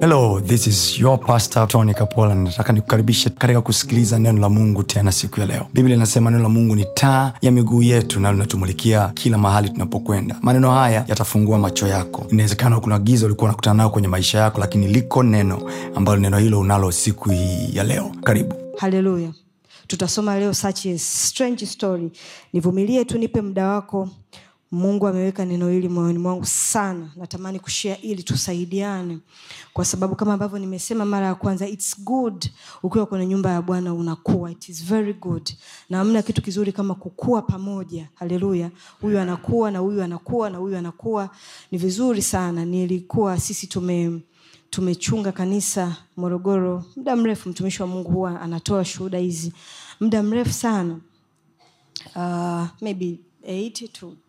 hello this is your pastor tony kapola nataka nikukaribishe katika kusikiliza neno la mungu tena siku ya leo biblia inasema neno la mungu ni taa ya miguu yetu na linatumulikia kila mahali tunapokwenda maneno haya yatafungua macho yako inawezekana kuna giza ulikuwa unakutana nayo kwenye maisha yako lakini liko neno ambalo neno hilo unalo siku hii ya leo karibu haleluya tutasoma leo such a strange story nivumilie tu nipe muda wako mungu ameweka neno hili moyoni mwangu sana natamani kushia ili tusaidiane kwa sababu kama ambavyo nimesema mara ya kwanza its good ukiwa kwenye nyumba ya bwana unakuwa it is very good na hamna kitu kizuri kama kukua pamoja haleluya huyu anakuwa na huyu anakuwa na huyu anakuwa ni vizuri sana nilikuwa sisi tume tumechunga kanisa morogoro muda mrefu mtumishi wa mungu huwa anatoa shuhuda hizi muda mrefu sana uh, maybe 8 to uh,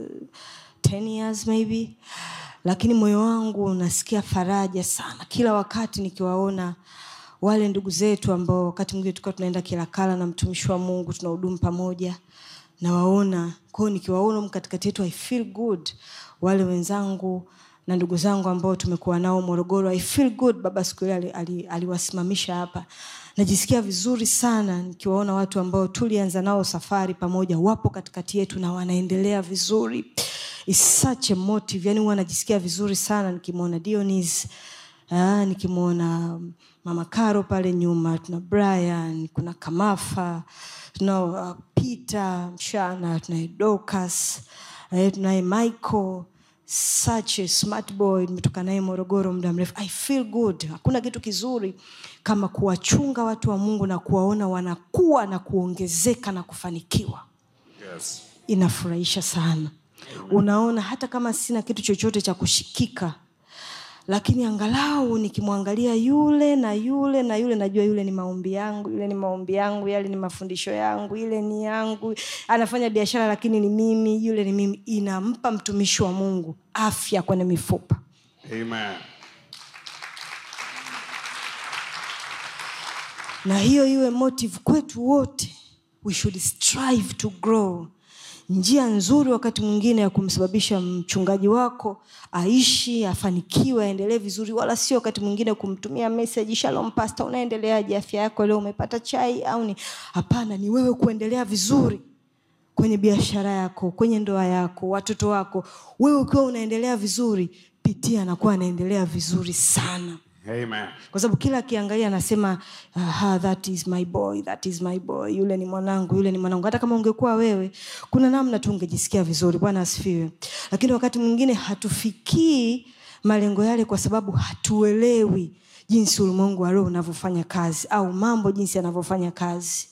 10 years maybe lakini moyo wangu unasikia faraja sana kila wakati nikiwaona wale ndugu zetu ambao wakati mwingine tulikuwa tunaenda kilakala na mtumishi wa mungu tunahudumu pamoja nawaona kwao nikiwaona humu katikati yetu i feel good wale wenzangu na ndugu zangu ambao tumekuwa nao morogoro i feel good baba siku ile ali- ali- aliwasimamisha hapa najisikia vizuri sana nikiwaona watu ambao tulianza nao safari pamoja wapo katikati yetu na wanaendelea vizuri It's such a motive yani huwa najisikia vizuri sana nikimwona dionis Ah, nikimwona mama karo pale nyuma tuna brian kuna kamafa tuna uh, peter mshana tunaye docas eh, tunaye michael such a smart boy nimetoka naye morogoro muda mrefu i feel good hakuna kitu kizuri kama kuwachunga watu wa mungu na kuwaona wanakuwa na kuongezeka na kufanikiwa Yes. inafurahisha sana unaona hata kama sina kitu chochote cha kushikika lakini angalau nikimwangalia yule na yule na yule najua yule ni maombi yangu yule ni maombi yangu yale ni mafundisho yangu ile ni yangu anafanya biashara lakini ni mimi yule ni mimi inampa mtumishi wa mungu afya kwenye mifupa Amen. na hiyo iwe motive kwetu wote we should strive to grow njia nzuri wakati mwingine ya kumsababisha mchungaji wako aishi afanikiwe aendelee vizuri wala sio wakati mwingine kumtumia message shalom pasta unaendeleaje afya yako leo umepata chai au ni hapana ni wewe kuendelea vizuri kwenye biashara yako kwenye ndoa yako watoto wako wewe ukiwa unaendelea vizuri pitia anakuwa anaendelea vizuri sana Amen. kwa sababu kila akiangalia anasema Aha, that is my boy that is my boy yule ni mwanangu yule ni mwanangu hata kama ungekuwa wewe kuna namna tu ungejisikia vizuri bwana asifiwe lakini wakati mwingine hatufikii malengo yale kwa sababu hatuelewi jinsi ulimwengu wa roho unavyofanya kazi au mambo jinsi yanavyofanya kazi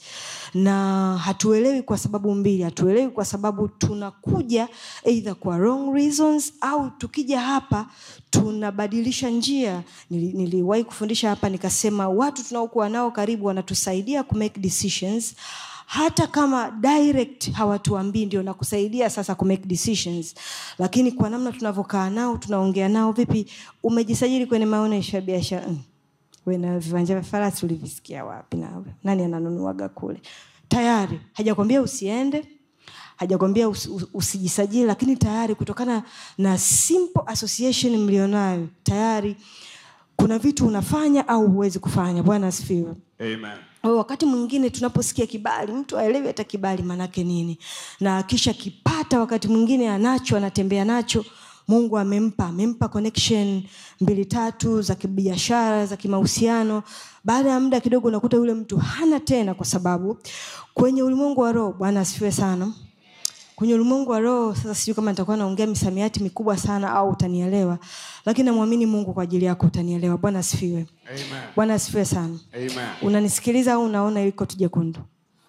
na hatuelewi kwa sababu mbili hatuelewi kwa sababu tunakuja either kwa wrong reasons au tukija hapa tunabadilisha njia Nili- niliwahi kufundisha hapa nikasema watu tunaokuwa nao karibu wanatusaidia kumake decisions hata kama direct hawatuambii ndio nakusaidia sasa kumake decisions lakini kwa namna tunavyokaa nao tunaongea nao vipi umejisajili kwenye maonyesho ya biashara mm we na viwanja vya farasi ulivisikia wapi nawe nani ananunuaga kule tayari hajakwambia usiende hajakwambia usi, us- usijisajili lakini tayari kutokana na simple association mlionayo tayari kuna vitu unafanya au huwezi kufanya bwana asifiwe Amen. kwa hiyo wakati mwingine tunaposikia kibali mtu aelewi hata kibali maanake nini na kisha kipata wakati mwingine anacho anatembea nacho mungu amempa amempa connection mbili tatu za kibiashara za kimahusiano baada ya muda kidogo unakuta yule mtu hana tena kwa sababu kwenye ulimwengu wa roho bwana asifiwe sana kwenye ulimwengu wa roho sasa sijui kama nitakuwa naongea misamiati mikubwa sana au utanielewa lakini namwamini mungu kwa ajili yako utanielewa bwana asifiwe Amen. bwana asifiwe sana Amen. unanisikiliza au unaona iliko tu jekundu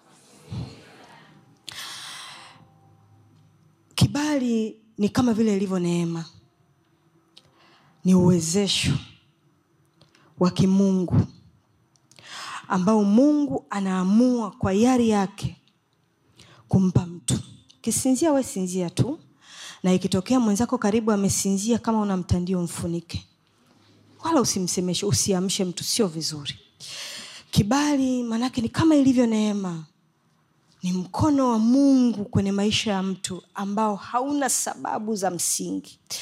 kibali ni kama vile ilivyo neema ni uwezesho wa kimungu ambao mungu anaamua kwa yari yake kumpa mtu kisinzia we sinzia tu na ikitokea mwenzako karibu amesinzia kama una mtandio mfunike wala usimsemeshe usiamshe mtu sio vizuri kibali maanake ni kama ilivyo neema ni mkono wa mungu kwenye maisha ya mtu ambao hauna sababu za msingi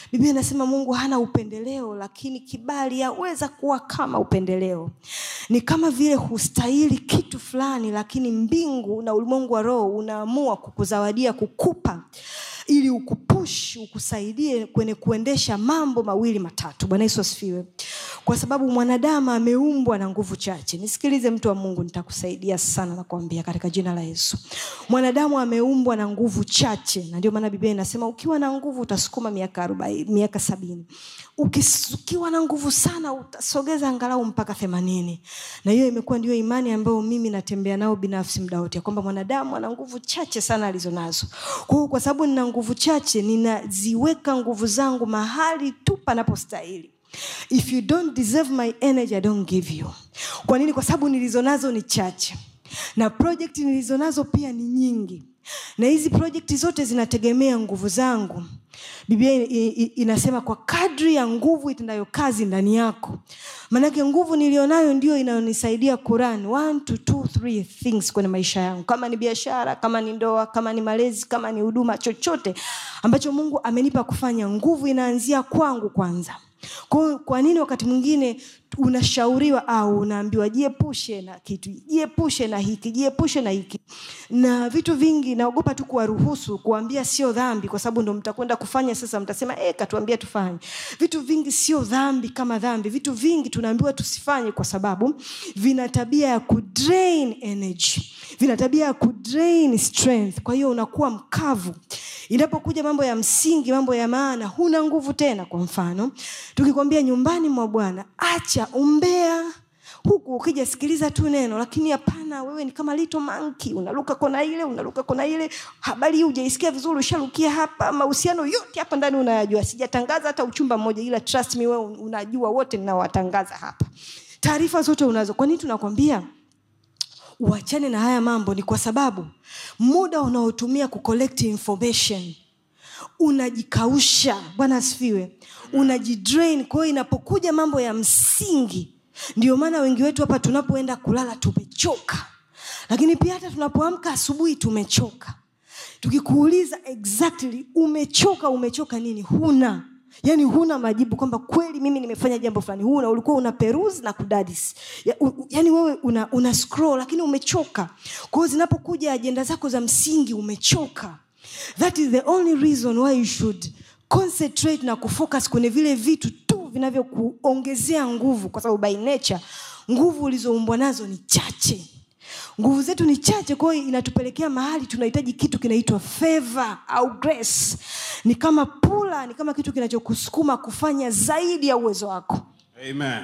biblia inasema mungu hana upendeleo lakini kibali yaweza kuwa kama upendeleo ni kama vile hustahili kitu fulani lakini mbingu na ulimwengu wa roho unaamua kukuzawadia kukupa ili ukupush ukusaidie kwenye kuendesha mambo mawili matatu bwana yesu asifiwe kwa sababu mwanadamu ameumbwa na nguvu chache nisikilize mtu wa mungu nitakusaidia sana nakwambia katika jina la yesu mwanadamu ameumbwa na nguvu chache na ndio maana biblia inasema ukiwa na nguvu utasukuma miaka arobaini miaka sabini Ukis- ukiwa na nguvu sana utasogeza angalau mpaka themanini na hiyo imekuwa ndio imani ambayo mimi natembea nao binafsi muda wote ya kwamba mwanadamu ana nguvu chache sana alizonazo kwa hiyo kwa sababu nina nguvu chache ninaziweka nguvu zangu mahali tu panapostahili if you don't deserve my energy i don't give you kwa nini kwa sababu nilizonazo ni chache na project nilizonazo pia ni nyingi na hizi projekti zote zinategemea nguvu zangu biblia i- i- inasema kwa kadri ya nguvu itendayo kazi ndani yako maanake nguvu nilionayo ndio inayonisaidia kuran one to two, three things kwenye maisha yangu kama ni biashara kama ni ndoa kama ni malezi kama ni huduma chochote ambacho mungu amenipa kufanya nguvu inaanzia kwangu kwanza kwa, kwa nini wakati mwingine unashauriwa au unaambiwa jiepushe na kitu jiepushe na hiki jiepushe na hiki na vitu vingi naogopa tu kuwaruhusu kuambia sio dhambi kwa sababu ndo mtakwenda kufanya sasa mtasema e, katuambia tufanye vitu vingi sio dhambi kama dhambi vitu vingi tunaambiwa tusifanye kwa sababu vina tabia ya kudrain energy vina tabia ya kudrain strength kwa hiyo unakuwa mkavu inapokuja mambo ya msingi mambo ya maana huna nguvu tena kwa mfano tukikwambia nyumbani mwa bwana acha umbea huku ukija sikiliza tu neno lakini hapana wewe ni kama lito manki unaruka kona ile unaruka kona ile habari hii hujaisikia vizuri usharukia hapa mahusiano yote hapa ndani unayajua sijatangaza hata uchumba mmoja ila trust me wewe unajua wote ninawatangaza hapa taarifa zote unazo kwa nini tunakwambia uachane na haya mambo ni kwa sababu muda unaotumia kucollect information unajikausha bwana asifiwe unajidrain kwa hiyo inapokuja mambo ya msingi ndio maana wengi wetu hapa tunapoenda kulala tumechoka lakini pia hata tunapoamka asubuhi tumechoka tukikuuliza exactly umechoka umechoka nini huna yaani huna majibu kwamba kweli mimi nimefanya jambo fulani huna ulikuwa una peruse na kudadis ya, u, u- yaani wewe una, una scroll lakini umechoka kwa hiyo zinapokuja ajenda zako za msingi umechoka that is the only reason why you should concentrate na kufocus kwenye vile vitu tu vinavyokuongezea nguvu kwa sababu by nature nguvu ulizoumbwa nazo ni chache nguvu zetu ni chache kwa hiyo inatupelekea mahali tunahitaji kitu kinaitwa favor au grace ni kama pula ni kama kitu kinachokusukuma kufanya zaidi ya uwezo wako Amen.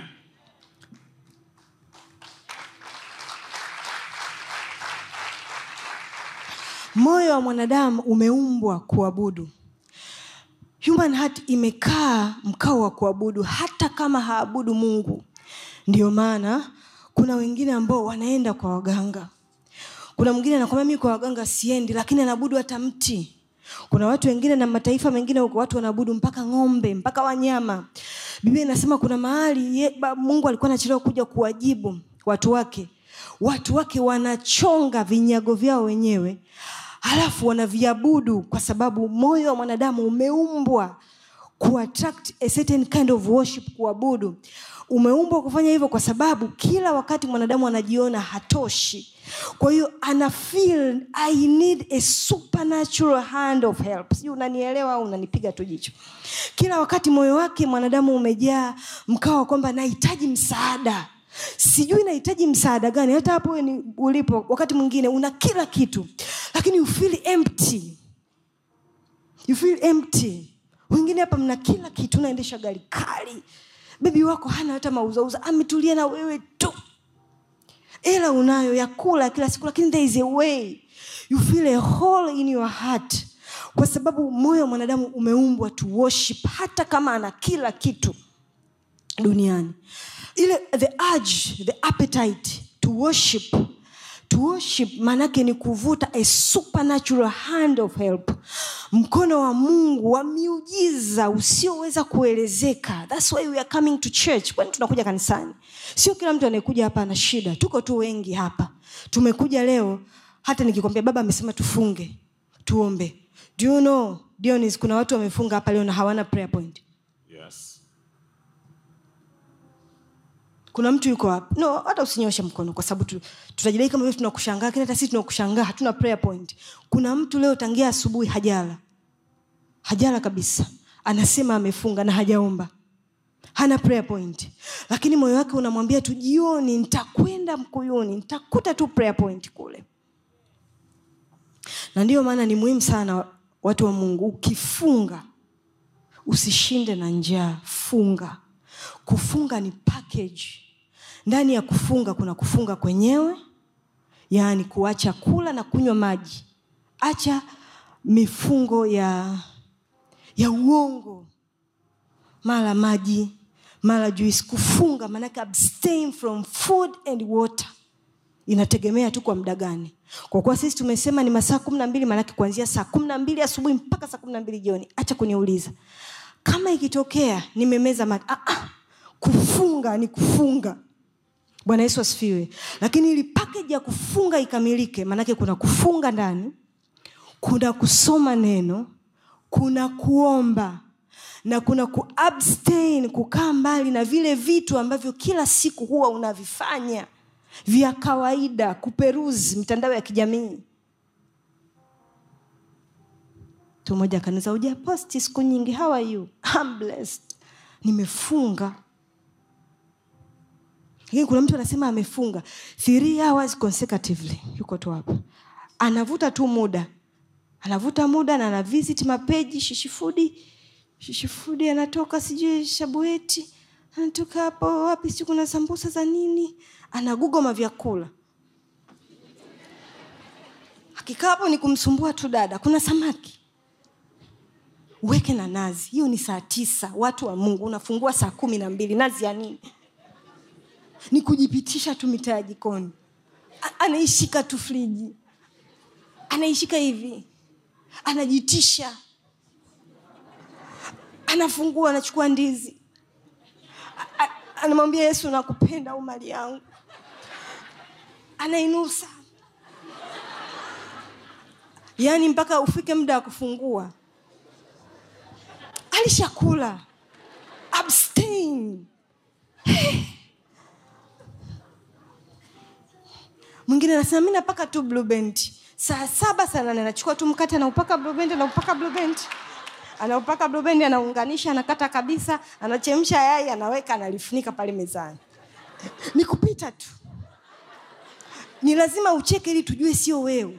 moyo wa mwanadamu umeumbwa kuabudu human heart imekaa mkao wa kuabudu hata kama haabudu mungu ndio maana kuna wengine ambao wanaenda kwa waganga kuna mwingine anakwambia mimi kwa waganga siendi lakini anaabudu hata mti kuna watu wengine na mataifa mengine huko watu wanaabudu mpaka ng'ombe mpaka wanyama biblia inasema kuna mahali ye, ba, mungu alikuwa anachelewa kuja kuwajibu watu wake watu wake wanachonga vinyago vyao wenyewe halafu wanaviabudu kwa sababu moyo wa mwanadamu umeumbwa kuattract a certain kind of worship kuabudu umeumbwa kufanya hivyo kwa sababu kila wakati mwanadamu anajiona hatoshi kwa hiyo ana feel i need a supernatural hand of help sijui unanielewa au unanipiga tu jicho kila wakati moyo wake mwanadamu umejaa mkao wa kwamba nahitaji msaada sijui nahitaji msaada gani hata hapo wewe ni ulipo wakati mwingine una kila kitu lakini you feel empty you feel empty wengine hapa mna kila kitu unaendesha gari kali bebi wako hana hata mauzauza ametulia na wewe tu ela unayo ya kula kila siku lakini there is a way you feel a hole in your heart kwa sababu moyo wa mwanadamu umeumbwa to worship hata kama ana kila kitu duniani ile the urge the appetite to worship to worship maanake ni kuvuta a supernatural hand of help mkono wa mungu wa miujiza usioweza kuelezeka thats why we are coming to church kwani tunakuja kanisani sio kila mtu anayekuja hapa ana shida tuko tu wengi hapa tumekuja leo hata nikikwambia baba amesema tufunge tuombe do you know Dionis, kuna watu wamefunga hapa leo na hawana prayer point Yes. kuna mtu yuko hapa no hata usinyoshe mkono kwa sababu tu, tutajidai kama vile tunakushangaa lakini hata sisi tunakushangaa hatuna prayer point kuna mtu leo tangia asubuhi hajala hajala kabisa anasema amefunga na hajaomba hana prayer point lakini moyo wake unamwambia tu jioni nitakwenda mkuyuni nitakuta tu prayer point kule na ndiyo maana ni muhimu sana watu wa mungu ukifunga usishinde na njaa funga kufunga ni package ndani ya kufunga kuna kufunga kwenyewe yaani kuacha kula na kunywa maji acha mifungo ya ya uongo mara maji mara juisi kufunga maanake abstain from food and water inategemea tu kwa muda gani kwa kuwa sisi tumesema ni masaa kumi na mbili maanake kuanzia saa kumi na mbili asubuhi mpaka saa kumi na mbili jioni acha kuniuliza kama ikitokea nimemeza maji ah, ah, kufunga ni kufunga bwana yesu asifiwe lakini ili pakeji ya kufunga ikamilike maanake kuna kufunga ndani kuna kusoma neno kuna kuomba na kuna kuabstain kukaa mbali na vile vitu ambavyo kila siku huwa unavifanya vya kawaida kuperuzi mitandao ya kijamii mtu mmoja akaniza ujaposti siku nyingi how are you I'm blessed nimefunga lakini kuna mtu anasema amefunga three hours consecutively yuko tu hapa anavuta tu muda anavuta muda na ana visit mapeji shishifudi shishifudi anatoka sijui shabueti anatoka hapo wapi sijui kuna sambusa za nini anagugoma vyakula akikaa hapo ni kumsumbua tu dada kuna samaki weke na nazi hiyo ni saa tisa watu wa mungu unafungua saa kumi na mbili nazi ya nini ni kujipitisha tu mitaa ya jikoni A- anaishika tu friji anaishika hivi anajitisha anafungua anachukua ndizi A- a- anamwambia yesu nakupenda au mali yangu anainusa yaani mpaka ufike muda wa kufungua alishakula abstain mwingine anasema mi napaka tu blue band saa saba saa nane anachukua tu mkate anaupaka blue band anaupaka blue band anaupaka blue band anaunganisha anakata kabisa anachemsha yai anaweka analifunika pale mezani ni kupita tu ni lazima ucheke ili tujue sio wewe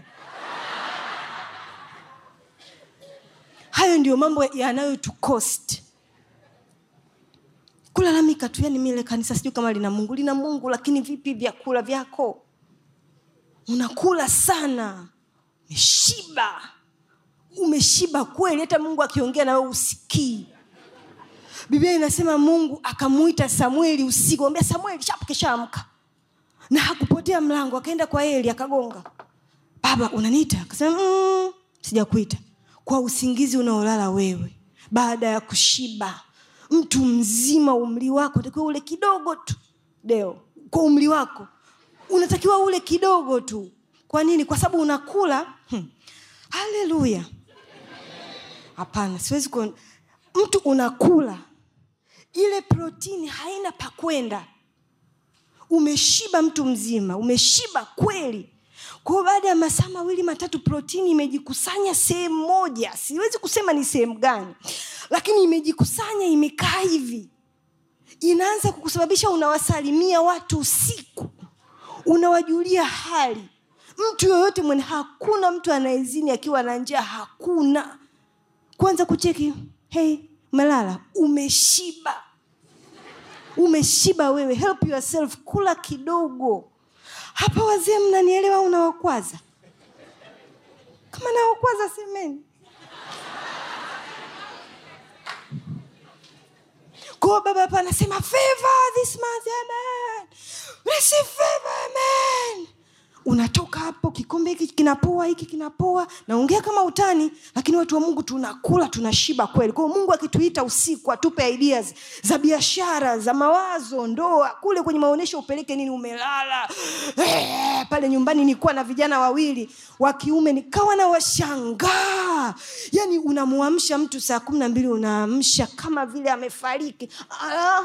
hayo ndio mambo yanayotukost kulalamika tu yani mile kanisa sijui kama lina mungu lina mungu lakini vipi vyakula vyako unakula sana umeshiba umeshiba kweli hata mungu akiongea na wewe usikii biblia inasema mungu akamuita samueli usiku ambia samueli shapu keshaamka na hakupotea mlango akaenda kwa eli akagonga baba unaniita akasema mm, sijakuita kwa usingizi unaolala wewe baada ya kushiba mtu mzima umri wako takiwa ule kidogo tu deo kwa umri wako unatakiwa ule kidogo tu kwa nini kwa sababu unakula hmm. haleluya hapana siwezi ku... mtu unakula ile protini haina pakwenda umeshiba mtu mzima umeshiba kweli kwao baada ya masaa mawili matatu protini imejikusanya sehemu moja siwezi kusema ni sehemu gani lakini imejikusanya imekaa hivi inaanza kukusababisha unawasalimia watu usiku unawajulia hali mtu yoyote mwenye hakuna mtu anayezini akiwa na njaa hakuna kwanza kucheki hey umelala umeshiba umeshiba wewe help yourself kula kidogo hapa wazee mnanielewa au nawakwaza kama nawakwaza semeni kwao baba hapa anasema favor this month amen receive favor amen unatoka hapo kikombe hiki kinapoa hiki kinapoa naongea kama utani lakini watu wa mungu tunakula tunashiba kweli kwao mungu akituita usiku atupe ideas za biashara za mawazo ndoa kule kwenye maonyesho upeleke nini umelala eh, pale nyumbani nilikuwa na vijana wawili wa kiume nikawa na washangaa yani unamwamsha mtu saa kumi na mbili unaamsha kama vile amefariki ah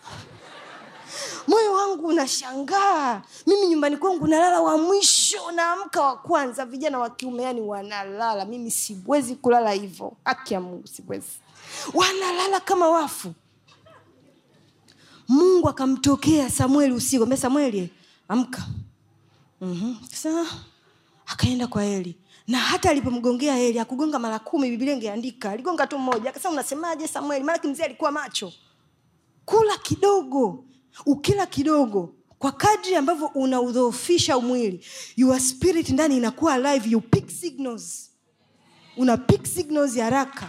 moyo wangu unashangaa mimi nyumbani kwangu nalala wa mwisho naamka wa kwanza vijana wa kiume yani wanalala mimi siwezi kulala hivyo haki ya mungu siwezi wanalala kama wafu mungu akamtokea samueli usiku ambia samueli amka mm-hmm. Sasa akaenda kwa eli na hata alipomgongea eli akugonga mara kumi bibilia ingeandika aligonga tu mmoja akasema unasemaje samueli maanake mzee alikuwa macho kula kidogo ukila kidogo kwa kadri ambavyo unaudhoofisha mwili your spirit ndani inakuwa alive you pick signals una pick signals ya haraka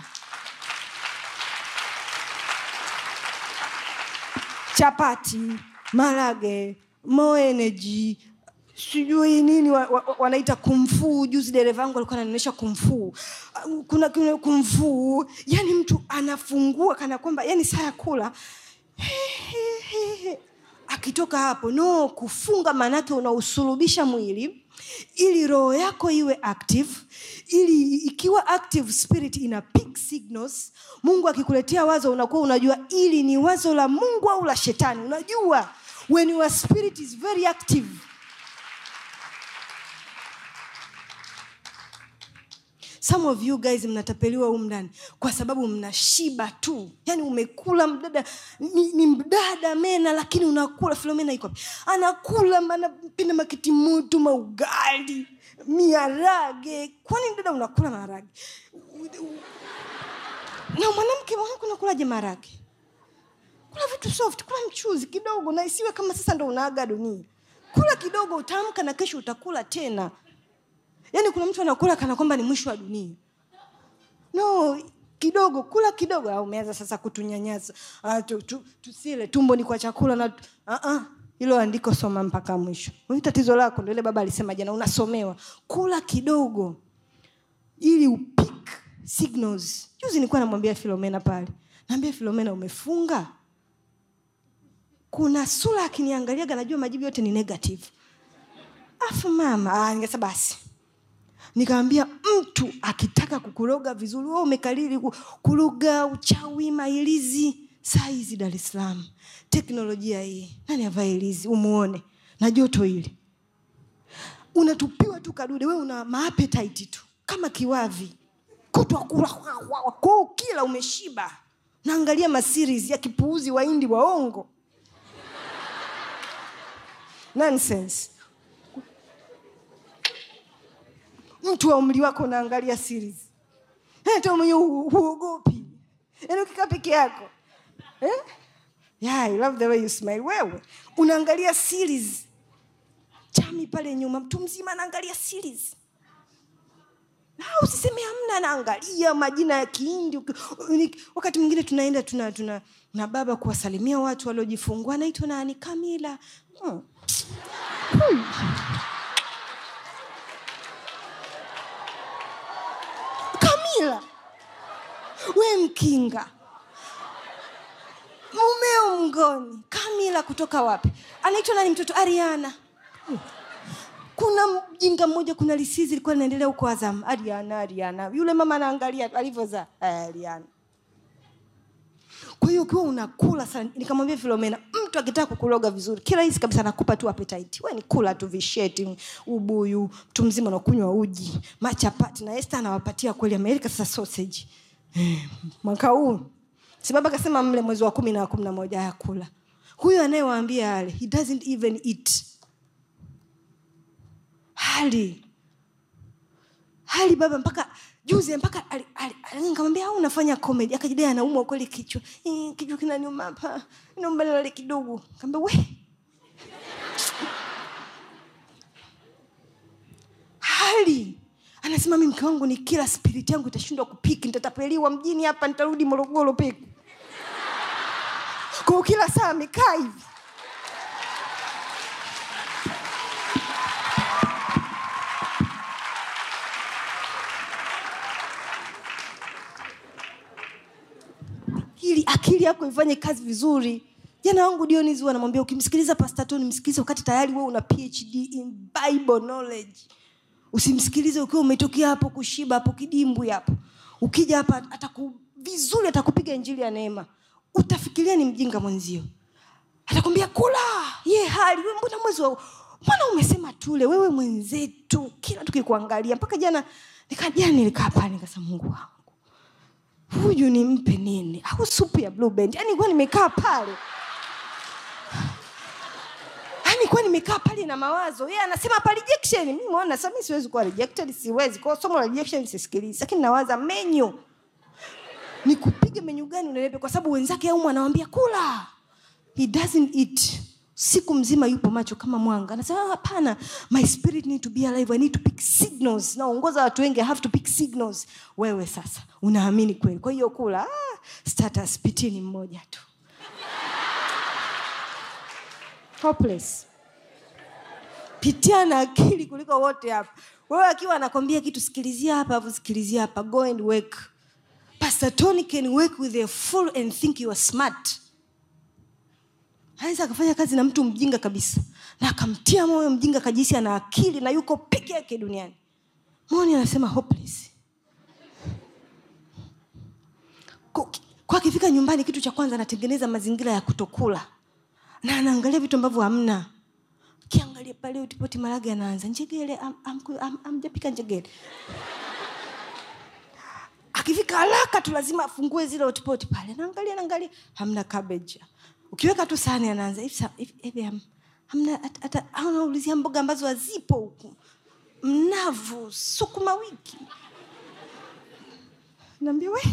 chapati marage mo energy sijui nini wa, wa, wanaita kumfuu juzi dereva wangu alikuwa ananionyesha kumfuu kuna, kuna kumfuu yani mtu anafungua kana kwamba yani saa ya kula akitoka hapo no kufunga maanake unausulubisha mwili ili roho yako iwe active ili ikiwa active spirit ina pick signals mungu akikuletea wazo unakuwa unajua ili ni wazo la mungu au la shetani unajua when your spirit is very active some of you guys mnatapeliwa huu ndani kwa sababu mnashiba tu yaani umekula mdada ni, ni mdada mena lakini unakula filomena iko wapi? anakula anapenda makiti moto maugali miarage kwani dada unakula maharage na mwanamke mwanamke unakulaje maharage kula vitu soft kula mchuzi kidogo na isiwe kama sasa ndo unaaga dunia kula kidogo utaamka na kesho utakula tena yaani kuna mtu anakula kana kwamba ni mwisho wa dunia no kidogo kula kidogo au umeanza sasa kutunyanyasa ah, tu, tu, tusile tumbo ni kwa chakula na ah, ah. hilo andiko soma mpaka mwisho Hili tatizo lako ndo ile baba alisema jana unasomewa kula kidogo ili upik signals juzi nilikuwa namwambia filomena pale naambia filomena umefunga kuna sura akiniangaliaga najua majibu yote ni negative afu mama ah, nikasema basi nikamwambia mtu akitaka kukuroga vizuri wewe umekalili ku- kuroga uchawi mailizi saa hizi dar es salaam teknolojia hii nani avae ilizi umuone na joto hili unatupiwa tu kadude we una maapetaiti tu kama kiwavi kutwa kula kwao kila umeshiba naangalia maseries ya kipuuzi waindi waongo nonsense mtu wa umri wako unaangalia series hata mwenye hu- huogopi yaani ukikaa peke yako eh? yeah, I love the way you smile wewe unaangalia series chami pale nyuma mtu mzima anaangalia series na usiseme hamna anaangalia majina ya kihindi Uki- ni- wakati mwingine tunaenda tuna, tuna na baba kuwasalimia watu waliojifungua anaitwa nani kamila hmm. Hmm. kamila we mkinga mumeo mngoni kamila kutoka wapi anaitwa nani mtoto ariana Hmm. kuna mjinga mmoja kuna lisizi ilikuwa linaendelea huko azam ariana ariana yule mama anaangalia alivyozaa "Eh, ariana kwa hiyo ukiwa unakula sana nikamwambia filomena mtu akitaka kukuloga vizuri kirahisi kabisa anakupa tu appetite we ni kula tu visheti ubuyu mtu mzima unakunywa uji machapati na este anawapatia kweli amerika sasa sausage Eh, mwaka huu sibaba akasema mle mwezi wa kumi na kumi na moja ya kula huyo anayewaambia ale he doesn't even eat hali hali baba mpaka juzi mpaka ali- ali- ali- nikamwambia au unafanya comedy akajidai anaumwa kweli kichwa "Eh, kichwa kinaniuma hapa naomba nilale kidogo kaambia we hali anasema mi mke wangu ni kila spirit yangu itashindwa kupiki nitatapeliwa mjini hapa nitarudi morogoro peku kwao kila saa amekaa hivi akili yako ifanye kazi vizuri jana wangu dionis huwa anamwambia ukimsikiliza pastatoni msikilize wakati tayari wewe una phd in bible knowledge usimsikilize ukiwa umetokea hapo kushiba hapo kidimbwi hapo ukija hapa ataku vizuri atakupiga injili ya neema utafikiria ni mjinga mwenzio atakwambia kula ye hali we mbona mwezi wa mbona umesema tule wewe mwenzetu kila tukikuangalia mpaka jana nika jana nilikaa pale nikasema mungu wangu huyu nimpe nini au supu ya blue band yani kuwa nimekaa pale yani kuwa nimekaa pale na mawazo yeye anasema hapa rejection mimi muona sasa mimi siwezi kuwa rejected siwezi kwa hiyo somo la rejection sisikilizi lakini nawaza menyu nikupige menyu gani unenepe kwa sababu wenzake au anawambia kula he doesn't eat siku mzima yupo macho kama mwanga anasema "Ah, hapana my spirit need to be alive i need to pick signals naongoza watu wengi i have to pick signals wewe sasa unaamini kweli kwa hiyo kula ah, status pitini mmoja tu hopeless pitia na akili kuliko wote hapa wewe akiwa anakwambia kitu sikilizia hapa afu sikilizia hapa go and work pastor tony can work with a fool and think you are smart anaweza akafanya kazi na mtu mjinga kabisa na akamtia moyo mjinga kajisi ana akili na yuko peke yake duniani moni anasema hopeless Ku- kwa akifika nyumbani kitu cha kwanza anatengeneza mazingira ya kutokula na anaangalia vitu ambavyo hamna kiangalia pale utipoti marage anaanza njegele am- am- am- amjapika njegele akifika haraka tu lazima afungue zile hotpot pale naangalia naangalia hamna cabbage ukiweka tu sahani anaanza "Hivi sa- hivi- hivi ham- hamna hata- hata au naulizia mboga ambazo hazipo huku mnavu sukuma wiki naambia we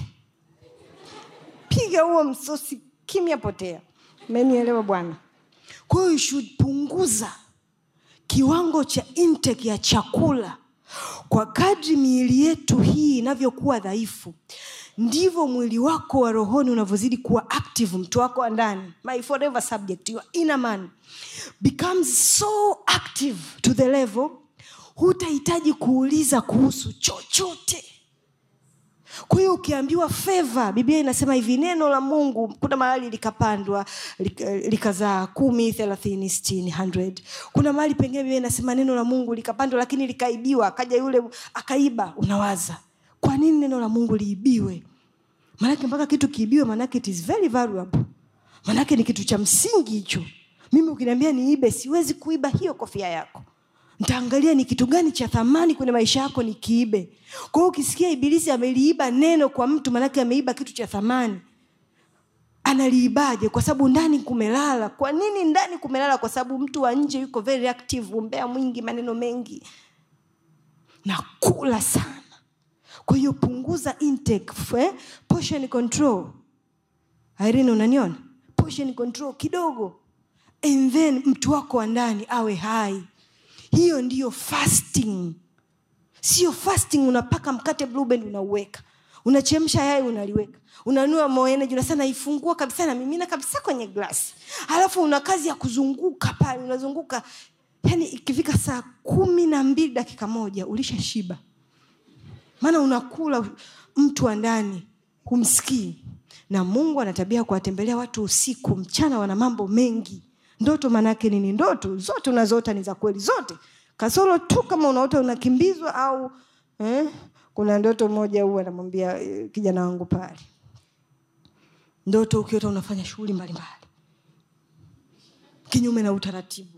piga huo msosi kimya potea menielewa bwana kwa hiyo you should punguza kiwango cha intake ya chakula kwa kadri miili yetu hii inavyokuwa dhaifu ndivyo mwili wako wa rohoni unavyozidi kuwa active mtu wako wa ndani my forever subject your inner man becomes so active to the level hutahitaji kuuliza kuhusu chochote kwa hiyo ukiambiwa feva biblia inasema hivi neno la mungu kuna mahali likapandwa lik- likazaa kumi thelathini stini hundred kuna mahali pengine biblia inasema neno la mungu likapandwa lakini likaibiwa akaja yule akaiba unawaza kwa nini neno la mungu liibiwe maanake mpaka kitu kiibiwe maanake it is very valuable maanake ni kitu cha msingi hicho mimi ukiniambia niibe siwezi kuiba hiyo kofia yako ntaangalia ni kitu gani cha thamani kwenye maisha yako nikiibe kwa hiyo ukisikia ibilisi ameliiba neno kwa mtu maanake ameiba kitu cha thamani analiibaje kwa sababu ndani kumelala kwa nini ndani kumelala kwa sababu mtu wa nje yuko very active umbea mwingi maneno mengi na kula sana kwa hiyo punguza intake eh? portion control irene unaniona portion control kidogo and then mtu wako wa ndani awe hai hiyo ndiyo fasting sio fasting unapaka mkate blue band unauweka unachemsha yai unaliweka unanua moeneji unasema naifungua kabisa na mimina kabisa kwenye glasi alafu una kazi ya kuzunguka pale unazunguka yani ikifika saa kumi na mbili dakika moja ulisha shiba maana unakula mtu wa ndani humsikii na mungu ana tabia ya kuwatembelea watu usiku mchana wana mambo mengi ndoto maanaake nini ndoto zote unazoota ni za kweli zote kasoro tu kama unaota unakimbizwa au eh, kuna ndoto moja huu anamwambia eh, kijana wangu pale ndoto ukiota unafanya shughuli mbalimbali kinyume na utaratibu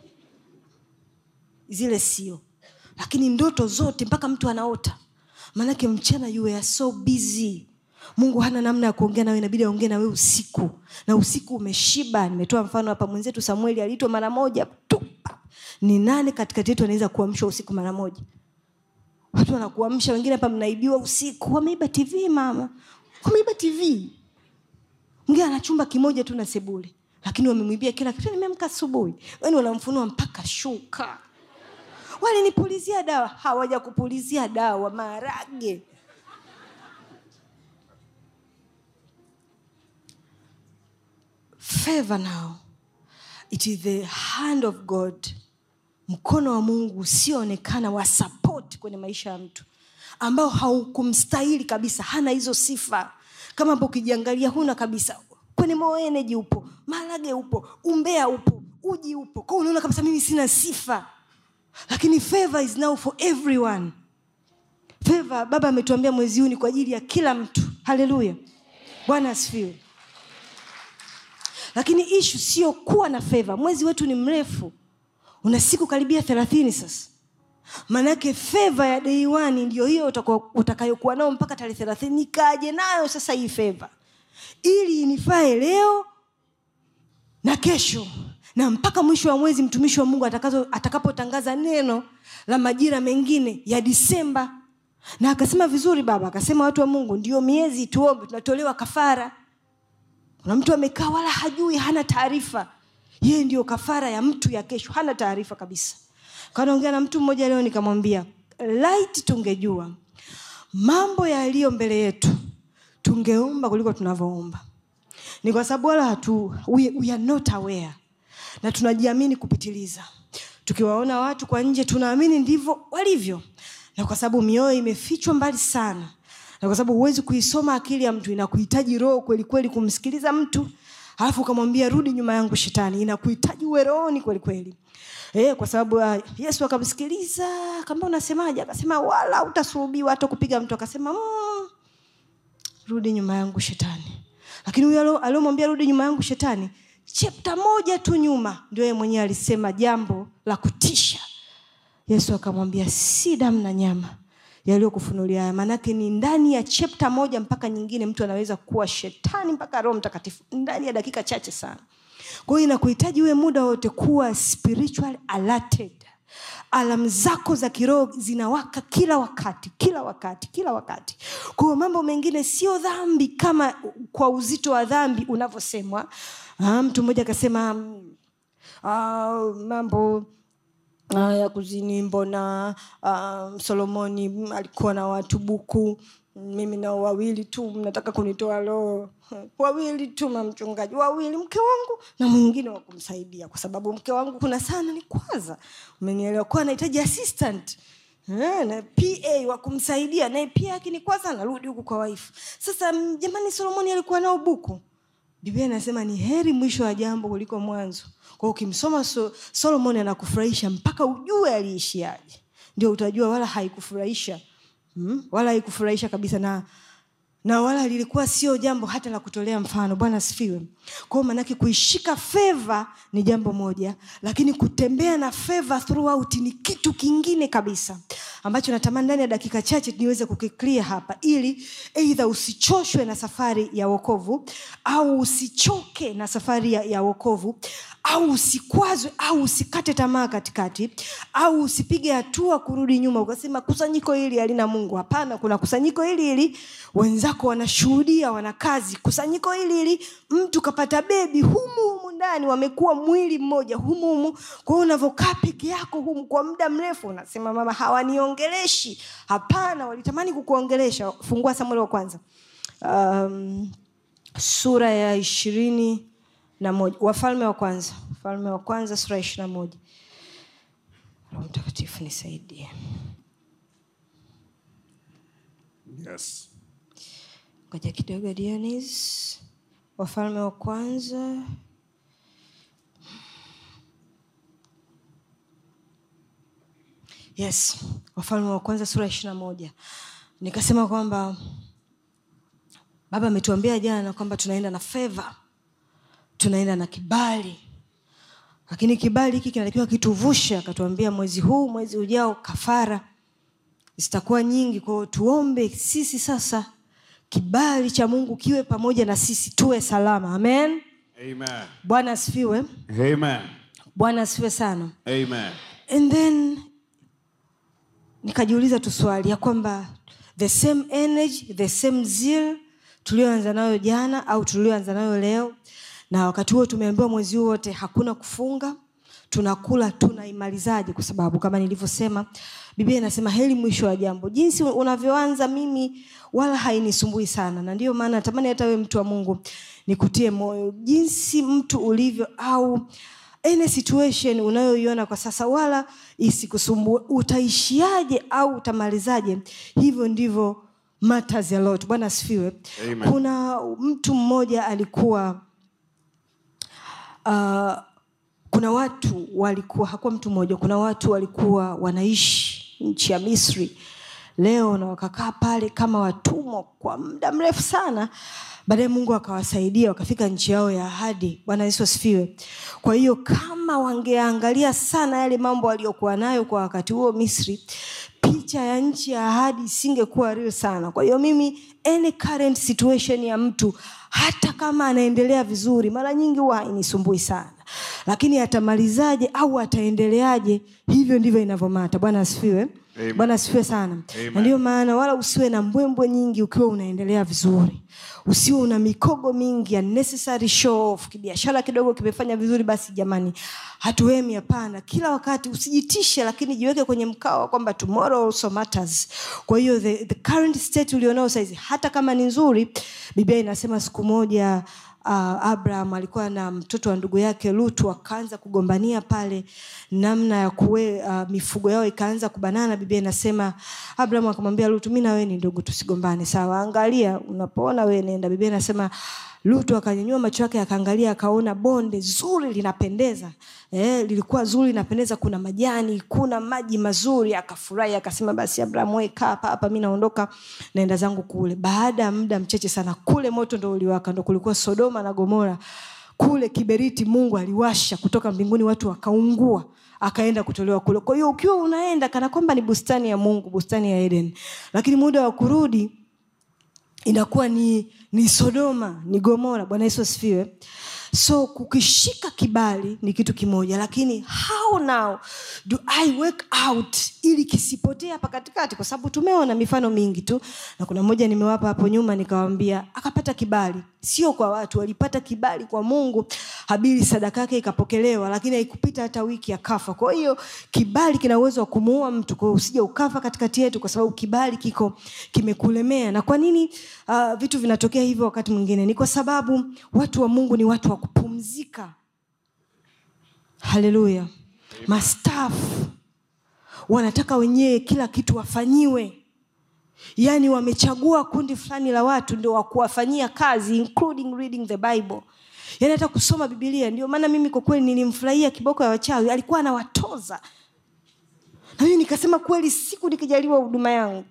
zile sio lakini ndoto zote mpaka mtu anaota maanake mchana you are so busy mungu hana namna ya kuongea nawe inabidi aongee nawe usiku na usiku umeshiba nimetoa mfano hapa mwenzetu samueli aliitwa mara moja tu ni nane katikati yetu anaweza kuamshwa usiku mara moja watu wanakuamsha wengine hapa mnaibiwa usiku wameiba tv mama wameiba tv mwingine ana chumba kimoja tu na sebule lakini wamemwibia kila kitu nimeamka asubuhi yani wanamfunua mpaka shuka walinipulizia dawa hawaja kupulizia dawa maharage favor now it is the hand of god mkono wa mungu usioonekana wa support kwenye maisha ya mtu ambao haukumstahili kabisa hana hizo sifa kama hapo ukijiangalia huna kabisa kwenye Mo Energy upo marage upo umbea upo uji upo kwao unaona kabisa mimi sina sifa lakini favor is now for everyone favor baba ametuambia mwezi huu ni kwa ajili ya kila mtu haleluya bwana asifiwe lakini ishu sio kuwa na favor mwezi wetu ni mrefu una siku karibia thelathini sasa maanake feva ya dei wani ndio hiyo utakuwa- utakayokuwa nao mpaka tarehe thelathini nikaje nayo sasa hii feva ili inifae leo na kesho na mpaka mwisho wa mwezi mtumishi wa mungu atakazo- atakapotangaza neno la majira mengine ya disemba na akasema vizuri baba akasema watu wa mungu ndio miezi tuombe tunatolewa kafara kuna mtu amekaa wala hajui hana taarifa yeye ndio kafara ya mtu ya kesho hana taarifa kabisa kanaongea na mtu mmoja leo nikamwambia light tungejua mambo yaliyo mbele yetu tungeomba kuliko tunavyoomba ni kwa sababu wala hatu we, we are not aware na tunajiamini kupitiliza tukiwaona watu kwa nje tunaamini ndivyo walivyo na kwa sababu mioyo imefichwa mbali sana na kwa sababu huwezi kuisoma akili ya mtu inakuhitaji roho kweli kweli kumsikiliza mtu alafu ukamwambia rudi nyuma yangu shetani inakuhitaji uwe rohoni kweli kweli Eh, kwa sababu uh, yesu akamsikiliza akaambia unasemaje akasema wala utasulubiwa hata kupiga mtu akasema mm, rudi nyuma yangu shetani lakini huyo alio- aliomwambia rudi nyuma yangu shetani chepta moja tu nyuma ndio yeye mwenyewe alisema jambo la kutisha yesu akamwambia si damu na nyama yaliyokufunulia haya maanake ni ndani ya chepta moja mpaka nyingine mtu anaweza kuwa shetani mpaka roho mtakatifu ndani ya dakika chache sana kwa hiyo inakuhitaji uwe muda wote kuwa spiritual alerted alam zako za kiroho zinawaka kila wakati kila wakati kila wakati kwa hiyo mambo mengine sio dhambi kama kwa uzito wa dhambi unavyosemwa Ah, mtu mmoja akasema mm, ah, mambo Ah, ya kuzini mbona uh, solomoni mm, alikuwa na watu buku mimi nao wawili tu mnataka kunitoa roho wawili tu mamchungaji wawili mke wangu na mwingine wa kumsaidia kwa sababu mke wangu kuna sana ni kwaza umenielewa kuwa anahitaji assistant Eh, na pa wa kumsaidia naye pia akinikwaza anarudi huku kwa waifu sasa mm, jamani solomoni alikuwa nao buku biblia inasema ni heri mwisho wa jambo kuliko mwanzo kwa ukimsoma so, solomon anakufurahisha mpaka ujue aliishiaje ndio utajua wala haikufurahisha hmm? wala haikufurahisha kabisa na na wala lilikuwa sio jambo hata la kutolea mfano bwana asifiwe kwao maanake kuishika feva ni jambo moja lakini kutembea na feva throughout ni kitu kingine kabisa ambacho natamani ndani ya dakika chache niweze kukiklia hapa ili eidha usichoshwe na safari ya wokovu au usichoke na safari ya, ya wokovu au usikwazwe au usikate tamaa katikati au usipige hatua kurudi nyuma ukasema kusanyiko hili halina mungu hapana kuna kusanyiko hili hili wenzako wanashuhudia wana kazi kusanyiko hili hili mtu kapata bebi humu humu ndani wamekuwa mwili mmoja humu humu kwa hiyo unavyokaa peke yako humu kwa muda mrefu unasema mama hawaniongeleshi hapana walitamani kukuongelesha fungua samueli wa kwanza um, sura ya ishirini na moja wafalme wa kwanza wafalme wa kwanza sura ya ishiri na moja roho mtakatifu nisaidie Yes. ngoja kidogo Dionis. wafalme wa kwanza yes wafalme wa kwanza sura ya ishiri na moja nikasema kwamba baba ametuambia jana kwamba tunaenda na feva tunaenda na kibali lakini kibali hiki kinatakiwa kituvushe akatuambia mwezi huu mwezi ujao kafara zitakuwa nyingi kwao tuombe sisi sasa kibali cha mungu kiwe pamoja na sisi tuwe salama amen Amen. bwana asifiwe Amen. bwana asifiwe sana Amen. and then nikajiuliza tu swali ya kwamba the same energy the same zeal tulioanza nayo jana au tulioanza nayo leo na wakati huo tumeambiwa mwezi huu wote hakuna kufunga tunakula tunaimalizaje kwa sababu kama nilivyosema biblia inasema heri mwisho wa jambo jinsi unavyoanza mimi wala hainisumbui sana na ndio maana natamani hata wewe mtu wa mungu nikutie moyo jinsi mtu ulivyo au any situation unayoiona kwa sasa wala isikusumbue utaishiaje au utamalizaje hivyo ndivyo matters a lot bwana asifiwe Amen. kuna mtu mmoja alikuwa uh, kuna watu walikuwa hakuwa mtu mmoja kuna watu walikuwa wanaishi nchi ya misri leo na wakakaa pale kama watumwa kwa muda mrefu sana baadaye mungu akawasaidia wakafika nchi yao ya ahadi bwana yesu asifiwe kwa hiyo kama wangeangalia sana yale mambo aliyokuwa nayo kwa wakati huo misri picha ya nchi ya ahadi isingekuwa real sana kwa hiyo mimi any current situation ya mtu hata kama anaendelea vizuri mara nyingi huwa hainisumbui sana lakini atamalizaje au ataendeleaje hivyo ndivyo inavyomata bwana asifiwe Amen. bwana asifiwe sana Amen. na ndiyo maana wala usiwe na mbwembwe nyingi ukiwa unaendelea vizuri usiwe una mikogo mingi unnecessary show off kibiashara kidogo kimefanya vizuri basi jamani hatuemi hapana kila wakati usijitishe lakini jiweke kwenye mkao wa kwamba tomorrow also matters kwa hiyo the, the current state ulionao saizi hata kama ni nzuri biblia inasema siku moja uh, abraham alikuwa na mtoto wa ndugu yake lutu wakaanza kugombania pale namna ya kuwe uh, mifugo yao ikaanza kubanana biblia inasema abraham akamwambia lutu mi na wewe ni ndugu tusigombane sawa angalia unapoona wewe nenda biblia inasema lutu akanyanyua macho yake akaangalia akaona bonde zuri linapendeza eh, lilikuwa zuri linapendeza kuna majani kuna maji mazuri akafurahi akasema basi abraham we kaa hapa hapa mi naondoka naenda zangu kule baada ya muda mchache sana kule moto ndo uliwaka ndo kulikuwa sodoma na gomora kule kiberiti mungu aliwasha kutoka mbinguni watu wakaungua akaenda kutolewa kule kwa hiyo ukiwa unaenda kana kwamba ni bustani ya mungu bustani ya eden lakini muda wa kurudi inakuwa ni ni sodoma ni gomora bwana yesu asifiwe so kukishika kibali ni kitu kimoja lakini how now do i work out ili kisipotee hapa katikati kwa sababu tumeona mifano mingi tu na kuna mmoja nimewapa hapo nyuma nikawambia akapata kibali sio kwa watu walipata kibali kwa mungu habili sadaka yake ikapokelewa lakini haikupita hata wiki akafa kwa hiyo kibali kina uwezo wa kumuua mtu kwa hiyo usije ukafa katikati yetu kwa sababu kibali kiko kimekulemea na kwa nini uh, vitu vinatokea hivyo wakati mwingine ni kwa sababu watu wa mungu ni watu wa kupumzika haleluya mastafu wanataka wenyewe kila kitu wafanyiwe yaani wamechagua kundi fulani la watu ndio wakuwafanyia kazi including reading the bible yaani hata kusoma bibilia ndio maana mimi kwa kweli nilimfurahia kiboko ya wachawi alikuwa anawatoza na mimi nikasema kweli siku nikijaliwa huduma yangu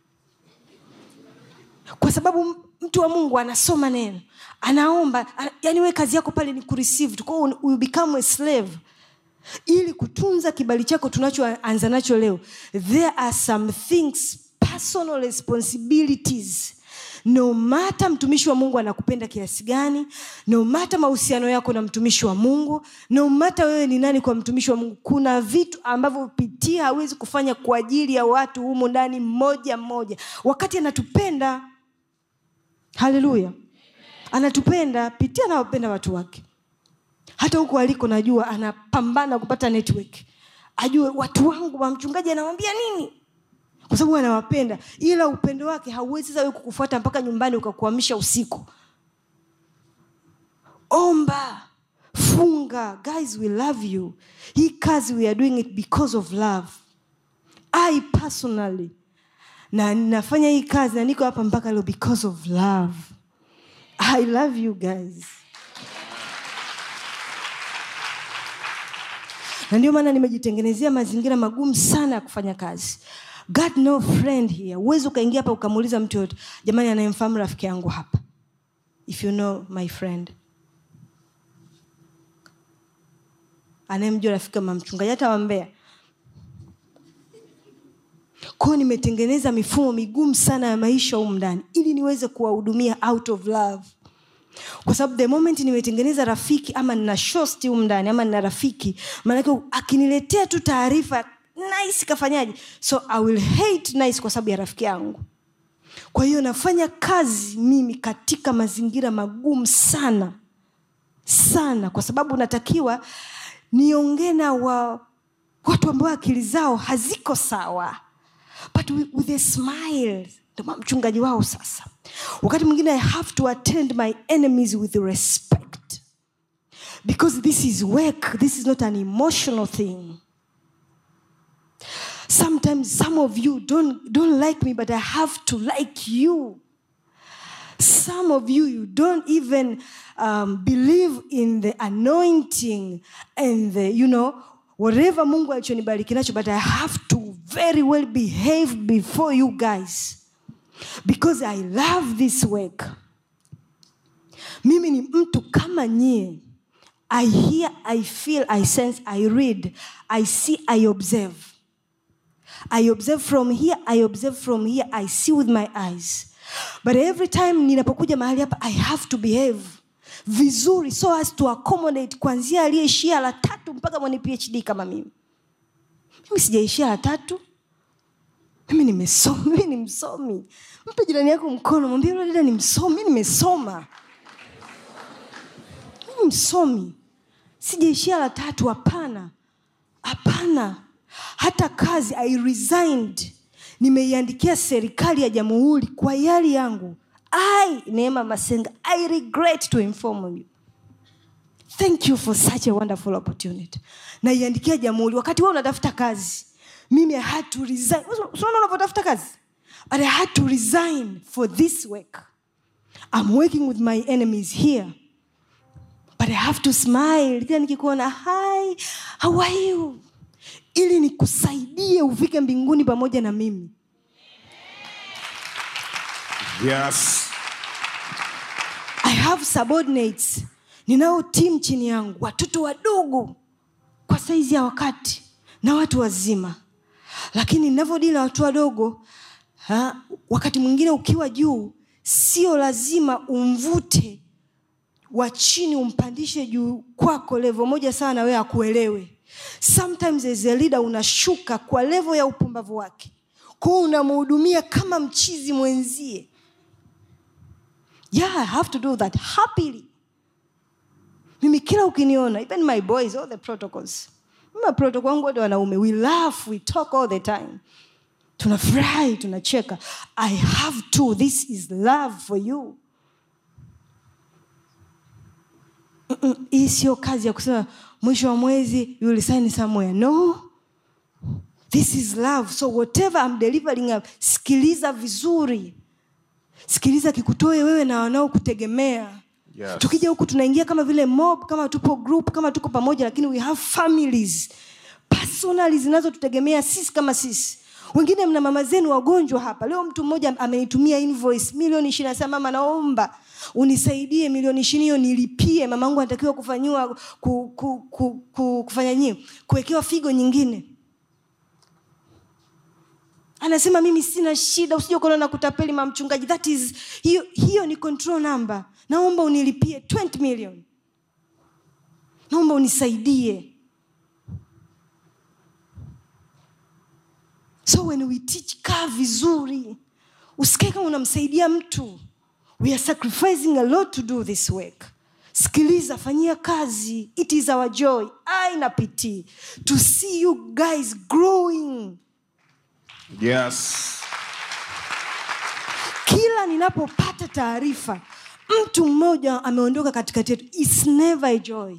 kwa sababu mtu wa mungu anasoma neno anaomba ana, yani we kazi yako pale ni kureceive tu Kwa hiyo you become a slave ili kutunza kibali chako tunachoanza nacho leo there are some things personal responsibilities no mata mtumishi wa mungu anakupenda kiasi gani no mata mahusiano yako na mtumishi wa mungu no mata wewe ni nani kwa mtumishi wa mungu kuna vitu ambavyo pitia hawezi kufanya kwa ajili ya watu humu ndani mmoja mmoja wakati anatupenda haleluya anatupenda pitia anawapenda watu wake hata huko aliko najua anapambana kupata network ajue watu wangu wa mchungaji anawambia nini kwa sababu anawapenda ila upendo wake hauwezi sasa wewe kukufuata mpaka nyumbani ukakuamisha usiku omba funga guys we love you hii kazi we are doing it because of love i personally na ninafanya hii kazi na niko hapa mpaka leo because of love i love you guys na ndio maana nimejitengenezea mazingira magumu sana ya kufanya kazi god no friend here huwezi ukaingia hapa ukamuuliza mtu yoyote jamani anayemfahamu rafiki yangu hapa if you know my friend anayemjua rafiki kama mchungaji hata wambea kwao nimetengeneza mifumo migumu sana ya maisha humu ndani ili niweze kuwahudumia out of love kwa sababu the moment nimetengeneza rafiki ama nina shosti humu ndani ama nina rafiki maanake akiniletea tu taarifa nice kafanyaje so i will hate nice kwa sababu ya rafiki yangu kwa hiyo nafanya kazi mimi katika mazingira magumu sana sana kwa sababu natakiwa niongee na wa, watu ambao akili zao haziko sawa but with, with a smile ndo mchungaji wao sasa wakati mwingine i have to attend my enemies with respect because this is work this is not an emotional thing sometimes some of you don't, don't like me but i have to like you some of you you don't even um, believe in the anointing and the you know whatever mungu alichonibariki nacho but i have to very well behave before you guys because i love this work mimi ni mtu kama nyie i hear i feel i sense i read i see i observe I observe from here, I observe from here, I see with my eyes. But every time ninapokuja mahali hapa, I have to behave vizuri so as to accommodate kuanzia aliyeishia la tatu mpaka mwenye PhD kama mimi. Mimi sijaishia la tatu. Mimi nimesoma, mimi ni msomi. Mpe jirani yako mkono, mwambie yule dada ni msomi, mimi nimesoma. Mimi msomi. Sijaishia la tatu, hapana. Hapana hata kazi i resigned nimeiandikia serikali ya jamhuri kwa yali yangu i neema masenga i regret to inform you thank you for such a wonderful opportunity naiandikia jamhuri wakati wewe unatafuta kazi mimi i had to resign unaona unavyotafuta kazi but i had to resign for this work i'm working with my enemies here but i have to smile kila nikikuona hi how are you ili nikusaidie ufike mbinguni pamoja na mimi Yes. i have subordinates ninao timu chini yangu watoto wadogo kwa saizi ya wakati na watu wazima lakini ninavyodili na watu wadogo ha, wakati mwingine ukiwa juu sio lazima umvute wa chini umpandishe juu kwako levo moja sawa na wewe akuelewe sometimes as a leader unashuka kwa levo ya upumbavu wake kwao unamhudumia kama mchizi mwenzie yeah i have to do that happily mimi kila ukiniona even my boys all the protocols mimi protocol wangu wote wanaume we laugh we talk all the time tunafurahi tunacheka i have to this is love for you Mm-mm, hii sio kazi ya kusema mwisho wa mwezi you will sign somewhere no this is love so whatever I'm delivering up, sikiliza vizuri sikiliza kikutoe wewe na wanaokutegemea Yes. tukija huku tunaingia kama vile mob kama tupo group kama tuko pamoja lakini we have families personally zinazotutegemea sisi kama sisi wengine mna mama zenu wagonjwa hapa leo mtu mmoja amenitumia invoice milioni ishiri nasema mama naomba unisaidie milioni ishiri hiyo nilipie mama angu anatakiwa kufanyiwa ku, ku, ku, ku, kufanya nyie kuwekewa figo nyingine anasema mimi sina shida usije ukaona na kutapeli mamchungaji that is hiyo, hiyo ni control number naomba unilipie 20 million naomba unisaidie so when we teach kaa vizuri usikae kama unamsaidia mtu we are sacrificing a lot to do this work sikiliza fanyia kazi it is our joy i na pt to see you guys growing Yes. kila ninapopata taarifa mtu mmoja ameondoka katikati yetu its never a joy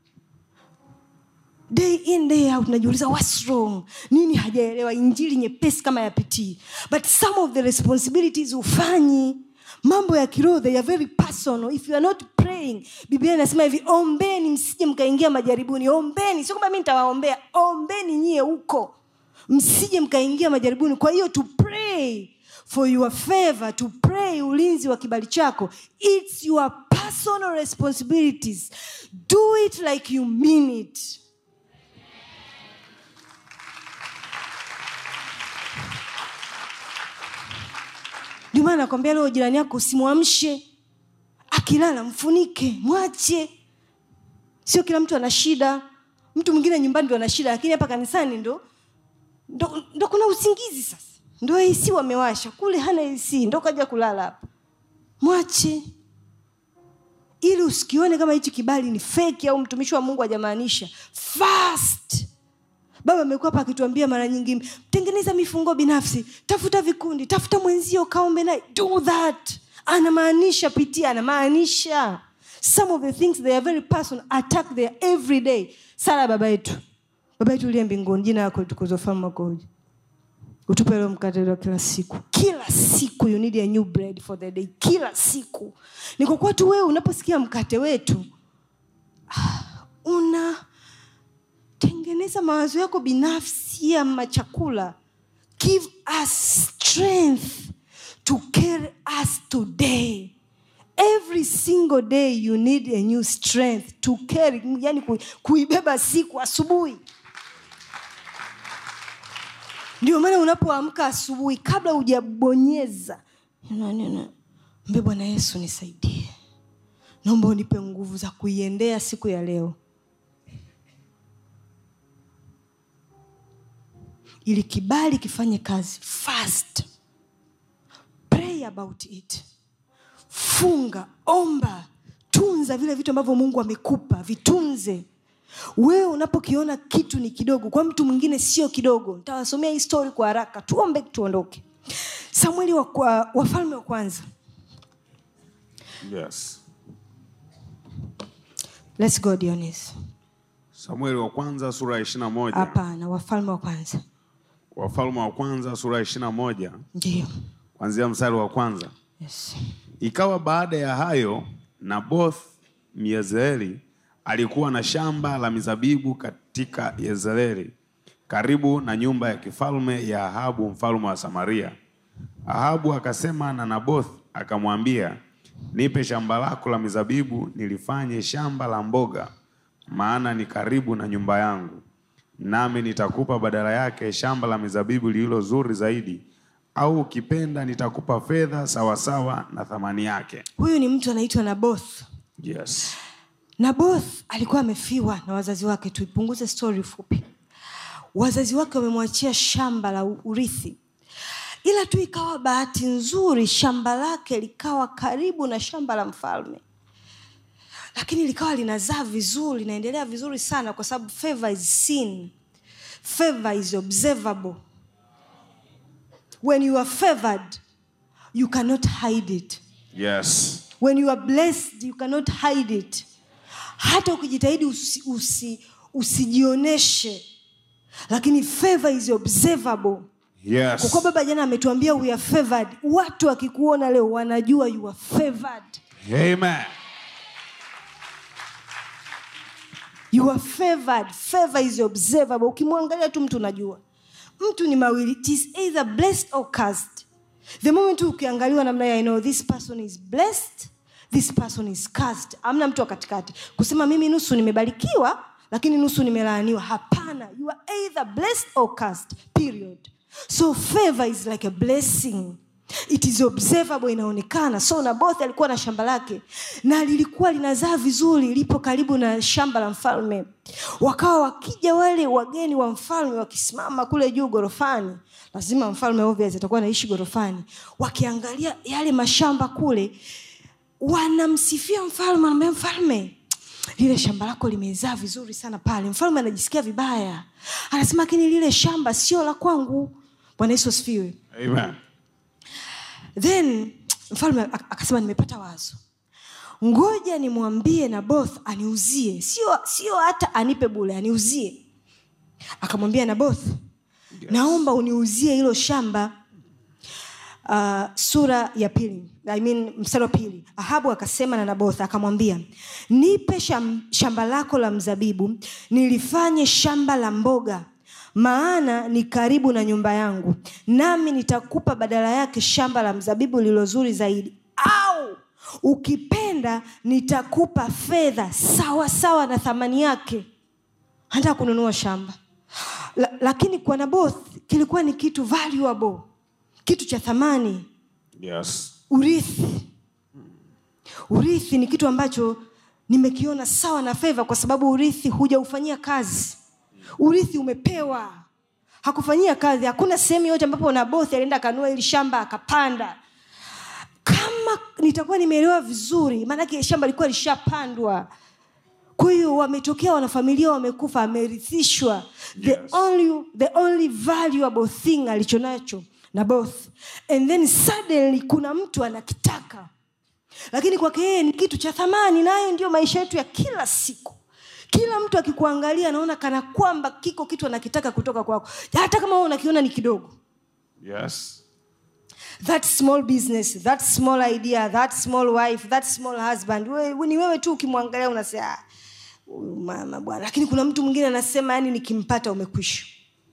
day in day out najiuliza what's wrong nini hajaelewa injili nyepesi kama ya pitii but some of the responsibilities hufanyi mambo ya kiroho they are very personal if you are not praying biblia inasema hivi ombeni msije mkaingia majaribuni ombeni sio kwamba mi nitawaombea ombeni nyie huko msije mkaingia majaribuni kwa hiyo to pray for your favor to pray ulinzi wa kibali chako its your personal responsibilities do it like you mean it ndio maana nakwambia leo jirani yako usimwamshe akilala mfunike mwache sio kila mtu ana shida mtu mwingine nyumbani ndo ana shida lakini hapa kanisani ndo ndo, ndo kuna usingizi sasa ndo ac wamewasha kule hana ac ndo kaja kulala hapa mwache ili usikione kama hichi kibali ni feki au mtumishi wa mungu hajamaanisha fast baba amekuwa hapa akituambia mara nyingi tengeneza mifungo binafsi tafuta vikundi tafuta mwenzio kaombe naye do that anamaanisha pitia anamaanisha some of the things they are very personal attack there every day sala baba yetu baba yetu uliye mbinguni jina lako litukuzwe ufalme wako uje utupe leo mkate wa kila siku kila siku you need a new bread for the day kila siku ni kwa kuwa tu wewe unaposikia mkate wetu ah, unatengeneza mawazo yako binafsi ya machakula give us strength to carry us today every single day you need a new strength to carry yani ku, kuibeba siku asubuhi ndio maana unapoamka asubuhi kabla hujabonyeza mbe bwana yesu nisaidie naomba unipe nguvu za kuiendea siku ya leo ili kibali kifanye kazi fast pray about it funga omba tunza vile vitu ambavyo mungu amekupa vitunze wewe unapokiona kitu ni kidogo kwa mtu mwingine sio kidogo ntawasomea hii story kwa haraka tuombe tuondoke samueli wa, kwa, wafalme wa kwanza Yes. Let's go Dionis. Samueli wa kwanza sura ya ishirini na moja. hapana wafalme wa kwanza Wafalme wa kwanza sura ya ishirini na moja ndio kuanzia mstari wa kwanza. yes. Ikawa baada ya hayo, Naboth Myezreeli alikuwa na shamba la mizabibu katika Yezreeli, karibu na nyumba ya kifalme ya Ahabu mfalme wa Samaria. Ahabu akasema na Naboth akamwambia, nipe shamba lako la mizabibu nilifanye shamba la mboga, maana ni karibu na nyumba yangu, nami nitakupa badala yake shamba la mizabibu lililo zuri zaidi, au ukipenda nitakupa fedha sawasawa na thamani yake. huyu ni mtu anaitwa naboth Yes. naboth alikuwa amefiwa na wazazi wake tuipunguze stori fupi wazazi wake wamemwachia shamba la urithi ila tu ikawa bahati nzuri shamba lake likawa karibu na shamba la mfalme lakini likawa linazaa vizuri linaendelea vizuri sana kwa sababu favor is seen favor is observable when you are favored you cannot hide it Yes. when you are blessed you cannot hide it hata ukijitahidi usi, usi, usijioneshe lakini favor is observable kwa Yes. kuwa baba jana ametuambia we are favored watu wakikuona leo wanajua you are favored Amen. you are favored favor is observable ukimwangalia tu mtu unajua mtu ni mawili it is either blessed or cursed the moment tu ukiangaliwa namna ya I know this person is blessed this person is cursed amna mtu wa katikati kusema mimi nusu nimebarikiwa lakini nusu nimelaaniwa hapana you are either blessed or cursed period so favor is like a blessing it is observable inaonekana so naboth alikuwa na shamba lake na lilikuwa linazaa vizuri lipo karibu na shamba la mfalme wakawa wakija wale wageni wa mfalme wakisimama kule juu gorofani lazima mfalme obvious atakuwa anaishi gorofani wakiangalia yale mashamba kule wanamsifia mfalme anamwambia mfalme lile shamba lako limezaa vizuri sana pale mfalme anajisikia vibaya anasema lakini lile shamba sio la kwangu bwana yesu asifiwe Amen. then mfalme ak- akasema nimepata wazo ngoja nimwambie naboth aniuzie sio sio hata anipe bule aniuzie akamwambia naboth yes. naomba uniuzie hilo shamba uh, sura ya pili I mean, mstari wa pili ahabu akasema na naboth akamwambia nipe sham, shamba lako la mzabibu nilifanye shamba la mboga maana ni karibu na nyumba yangu nami nitakupa badala yake shamba la mzabibu lililo zuri zaidi au ukipenda nitakupa fedha sawa sawa na thamani yake hata kununua shamba La, lakini kwa naboth kilikuwa ni kitu valuable kitu cha thamani Yes. urithi urithi ni kitu ambacho nimekiona sawa na fedha kwa sababu urithi hujaufanyia kazi urithi umepewa hakufanyia kazi hakuna sehemu yote ambapo nabothi alienda akanua ili shamba akapanda kama nitakuwa nimeelewa vizuri maanake shamba lilikuwa lishapandwa kwa hiyo wametokea wanafamilia wamekufa amerithishwa the, Yes. only, the only valuable thing alichonacho na both and then suddenly kuna mtu anakitaka lakini kwake yeye ni kitu cha thamani nayo ndio maisha yetu ya kila siku kila mtu akikuangalia anaona kana kwamba kiko kitu anakitaka kutoka kwako hata kama wewe unakiona ni kidogo Yes. that small business that small idea that small wife that small husband we, we, ni wewe tu ukimwangalia unasema "Ah, huyu mama bwana lakini kuna mtu mwingine anasema yani nikimpata umekwisha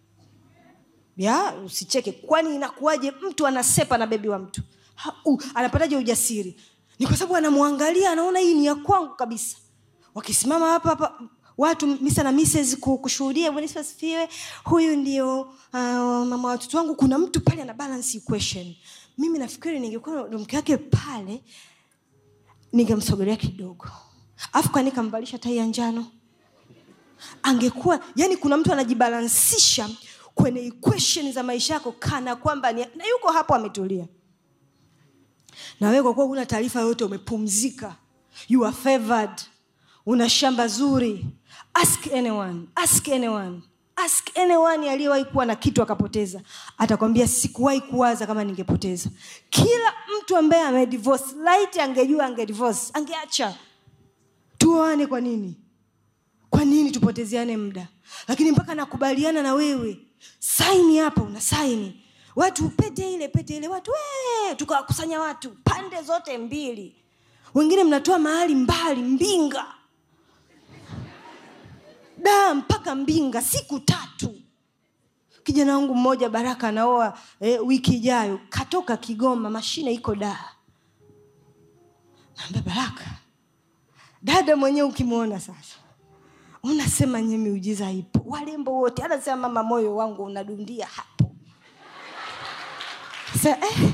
ya usicheke kwani inakuwaje mtu anasepa na bebi wa mtu ha, uh, anapataje ujasiri ni kwa sababu anamwangalia anaona hii ni ya kwangu kabisa wakisimama hapa hapa watu misa na mrs ku- kushuhudia Bwana Yesu asifiwe huyu ndio uh, mama wa watoto wangu kuna mtu pale ana balance equation mimi nafikiri ningekuwa ndo mke wake pale ningemsogelea kidogo afu kwani kamvalisha tai ya njano angekuwa yani kuna mtu anajibalansisha kwenye equation za maisha yako kana kwamba ni, na yuko hapo ametulia na wewe kwa kuwa huna taarifa yoyote umepumzika you are favored una shamba zuri ask anyone ask anyone ask anyone aliyewahi kuwa na kitu akapoteza atakwambia sikuwahi kuwaza kama ningepoteza kila mtu ambaye amedivorce light angejua angedivorce angeacha tuoane kwa nini kwa nini tupotezeane muda lakini mpaka nakubaliana na wewe saini hapa una saini watu pete ile pete ile watu "Wee!" tukawakusanya watu pande zote mbili wengine mnatoa mahali mbali mbinga da mpaka mbinga siku tatu kijana wangu mmoja baraka anaoa eh, wiki ijayo katoka kigoma mashine iko daa naambia baraka dada mwenyewe ukimwona sasa unasema nye miujiza ipo walembo wote anasema mama moyo wangu unadundia hapo sa eh,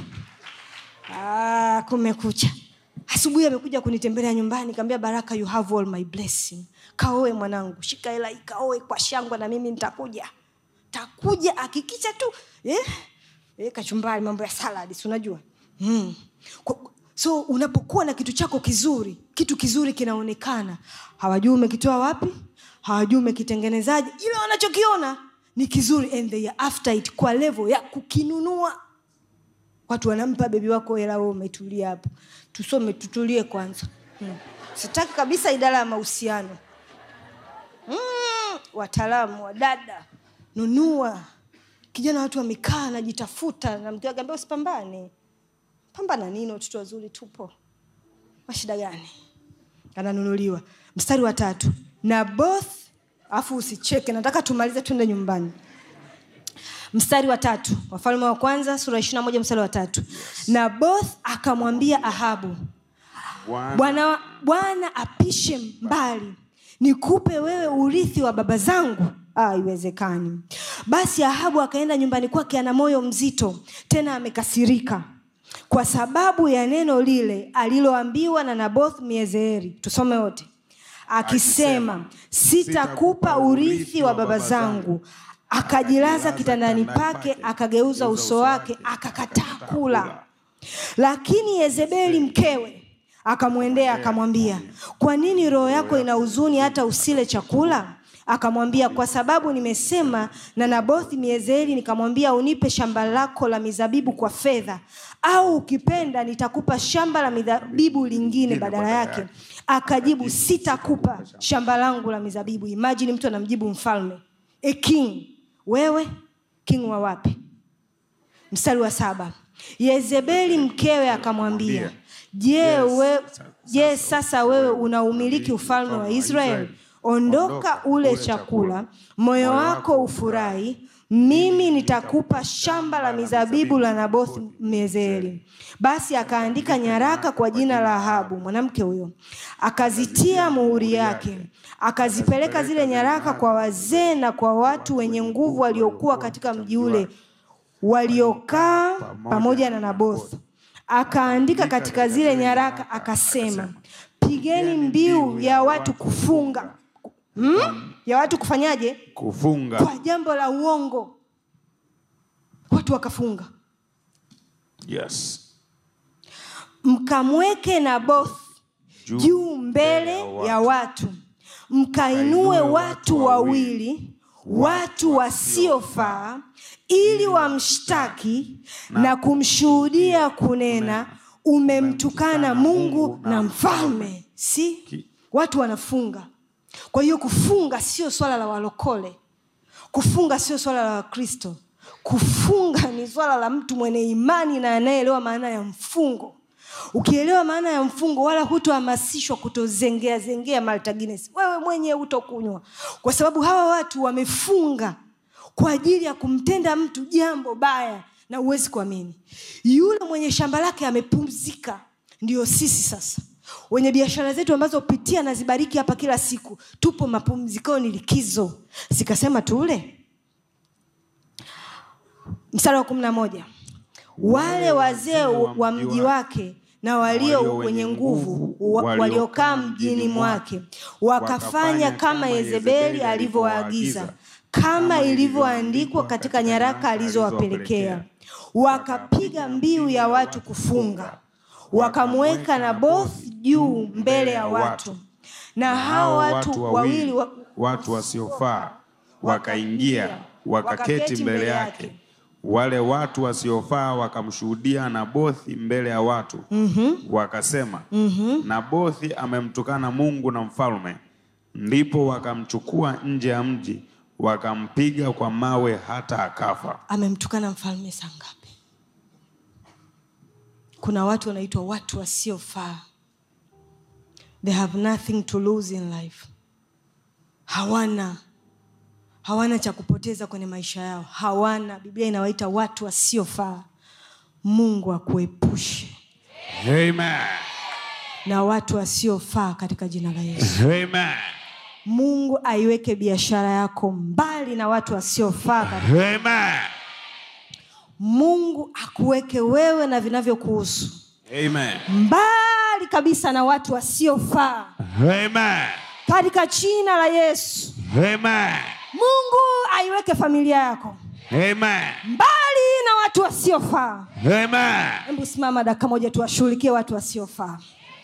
ah, kumekucha asubuhi amekuja kunitembelea nyumbani kaambia baraka you have all my blessing kaoe mwanangu shika hela hii kaoe kwa shangwa na mimi nitakuja takuja akikicha tu eh? Eh, kachumbari mambo ya saladi si unajua mm. Kwa- so unapokuwa na kitu chako kizuri kitu kizuri kinaonekana hawajui umekitoa wapi hawajui umekitengenezaje ile wanachokiona ni kizuri and they are after it kwa level ya kukinunua watu wanampa bebi wako hela wewe umetulia hapo tusome tutulie kwanza hmm. sitaki kabisa idara ya mahusiano mm, wataalamu wa dada nunua kijana watu wamekaa anajitafuta na mke wake ambia usipambane pambana nini watoto wazuri tupo mashida gani ananunuliwa mstari wa tatu na both afu usicheke nataka tumalize twende nyumbani mstari wa tatu wafalme wa kwanza sura ishiri na moja mstari wa tatu na both akamwambia ahabu bwana bwana apishe mbali nikupe wewe urithi wa baba zangu Ah, haiwezekani basi ahabu akaenda nyumbani kwake ana moyo mzito tena amekasirika kwa sababu ya neno lile aliloambiwa na naboth miezeeri tusome wote akisema sitakupa urithi wa baba zangu akajilaza kitandani pake akageuza uso wake akakataa kula lakini yezebeli mkewe akamwendea akamwambia kwa nini roho yako ina huzuni hata usile chakula akamwambia kwa sababu nimesema na nabothi miezeli nikamwambia unipe shamba lako la mizabibu kwa fedha au ukipenda nitakupa shamba la mizabibu lingine badala yake akajibu sitakupa shamba langu la mizabibu imajini mtu anamjibu mfalme a king wewe king wa wapi mstari wa saba yezebeli mkewe akamwambia je we, je sasa wewe unaumiliki ufalme wa israeli ondoka ule chakula moyo wako ufurahi mimi nitakupa shamba la mizabibu la naboth mezeli basi akaandika nyaraka kwa jina la ahabu mwanamke huyo akazitia muhuri yake akazipeleka zile nyaraka kwa wazee na kwa watu wenye nguvu waliokuwa katika mji ule waliokaa pamoja na naboth akaandika katika zile nyaraka akasema pigeni mbiu ya watu kufunga hmm? ya watu kufanyaje kufunga kwa jambo la uongo watu wakafunga yes mkamweke naboth Juu juu mbele ya watu mkainue watu wawili watu wasiofaa ili wamshtaki na kumshuhudia kunena umemtukana mungu na mfalme si watu wanafunga kwa hiyo kufunga sio swala la walokole kufunga sio swala la wakristo kufunga ni swala la mtu mwenye imani na anayeelewa maana ya mfungo ukielewa maana ya mfungo wala hutohamasishwa kutozengea zengea Malta Guinness. wewe mwenyewe hutokunywa kwa sababu hawa watu wamefunga kwa ajili ya kumtenda mtu jambo baya na huwezi kuamini yule mwenye shamba lake amepumzika ndio sisi sasa wenye biashara zetu ambazo pitia na zibariki hapa kila siku tupo mapumzikoni likizo sikasema tule mstari wa kumi na moja wale wazee wa mji wake na walio wenye nguvu wa- waliokaa mjini mwake wakafanya kama yezebeli alivyowaagiza kama ilivyoandikwa katika nyaraka alizowapelekea wakapiga mbiu ya watu kufunga wakamweka naboth juu mbele ya watu na hao watu wawili wa, watu wasiofaa wakaingia wakaketi mbele yake wale watu wasiofaa wakamshuhudia nabothi mbele ya watu mm-hmm. wakasema mm-hmm. nabothi amemtukana mungu na mfalme ndipo wakamchukua nje ya mji wakampiga kwa mawe hata akafa amemtukana mfalme saa ngapi kuna watu wanaitwa watu wasiofaa they have nothing to lose in life hawana hawana cha kupoteza kwenye maisha yao hawana biblia inawaita watu wasiofaa mungu akuepushe Amen. na watu wasiofaa katika jina la yesu Amen. mungu aiweke biashara yako mbali na watu wasiofaa katika Amen. mungu akuweke wewe na vinavyokuhusu Amen. mbali kabisa na watu wasiofaa Amen. katika jina la yesu Amen. mungu aiweke familia yako Amen. mbali na watu wasiofaa Amen. hebu simama dakika moja tuwashughulikie watu wasiofaa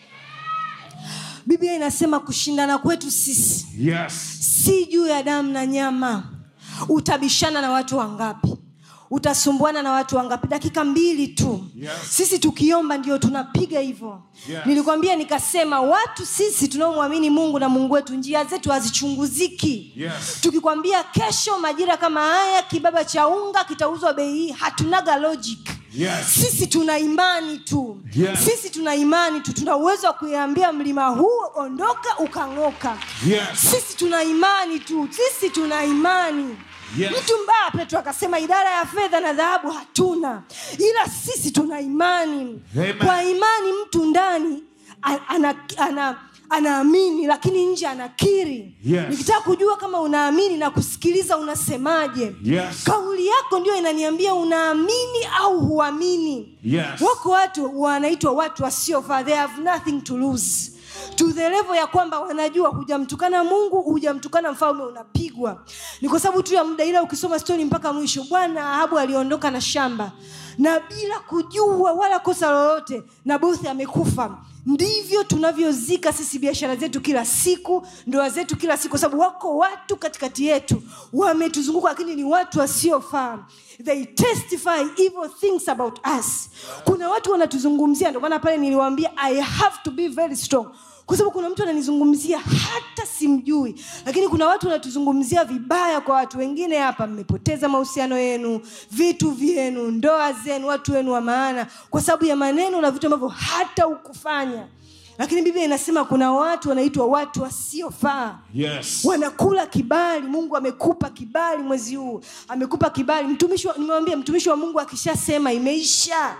biblia inasema kushindana kwetu sisi Yes. si juu ya damu na nyama utabishana na watu wangapi utasumbuana na watu wangapi dakika mbili tu Yes. sisi tukiomba ndio tunapiga hivyo Yes. nilikwambia nikasema watu sisi tunaomwamini mungu na mungu wetu njia zetu hazichunguziki Yes. tukikwambia kesho majira kama haya kibaba cha unga kitauzwa bei hii hatunaga logic Yes. sisi tuna imani tu Yes. sisi tuna imani tu tuna uwezo wa kuiambia mlima huu ondoka ukang'oka Yes. sisi tuna imani tu sisi tuna imani Yes. mtu mbaya petro akasema idara ya fedha na dhahabu hatuna ila sisi tuna imani Amen. kwa imani mtu ndani a- ana, ana, anaamini lakini nje anakiri Yes. nikitaka kujua kama unaamini na kusikiliza unasemaje Yes. kauli yako ndio inaniambia unaamini au huamini Yes. wako watu wanaitwa watu wasiofaa they have nothing to lose to the level ya kwamba wanajua hujamtukana mungu hujamtukana mfalme unapigwa ni kwa sababu tu ya muda ila ukisoma stori mpaka mwisho bwana ahabu aliondoka na shamba na bila kujua wala kosa lolote nabothi amekufa ndivyo tunavyozika sisi biashara zetu kila siku ndoa zetu kila siku kwa sababu wako watu katikati yetu wametuzunguka lakini ni watu wasiofaa they testify evil things about us kuna watu wanatuzungumzia ndio maana pale niliwaambia i have to be very strong kwa sababu kuna mtu ananizungumzia hata simjui lakini kuna watu wanatuzungumzia vibaya kwa watu wengine hapa mmepoteza mahusiano yenu vitu vyenu ndoa zenu watu wenu wa maana kwa sababu ya maneno na vitu ambavyo hata ukufanya lakini biblia inasema kuna watu wanaitwa watu wasiofaa Yes. wanakula kibali mungu amekupa kibali mwezi huu amekupa kibali mtumishi wa- nimewambia mtumishi wa mungu akishasema imeisha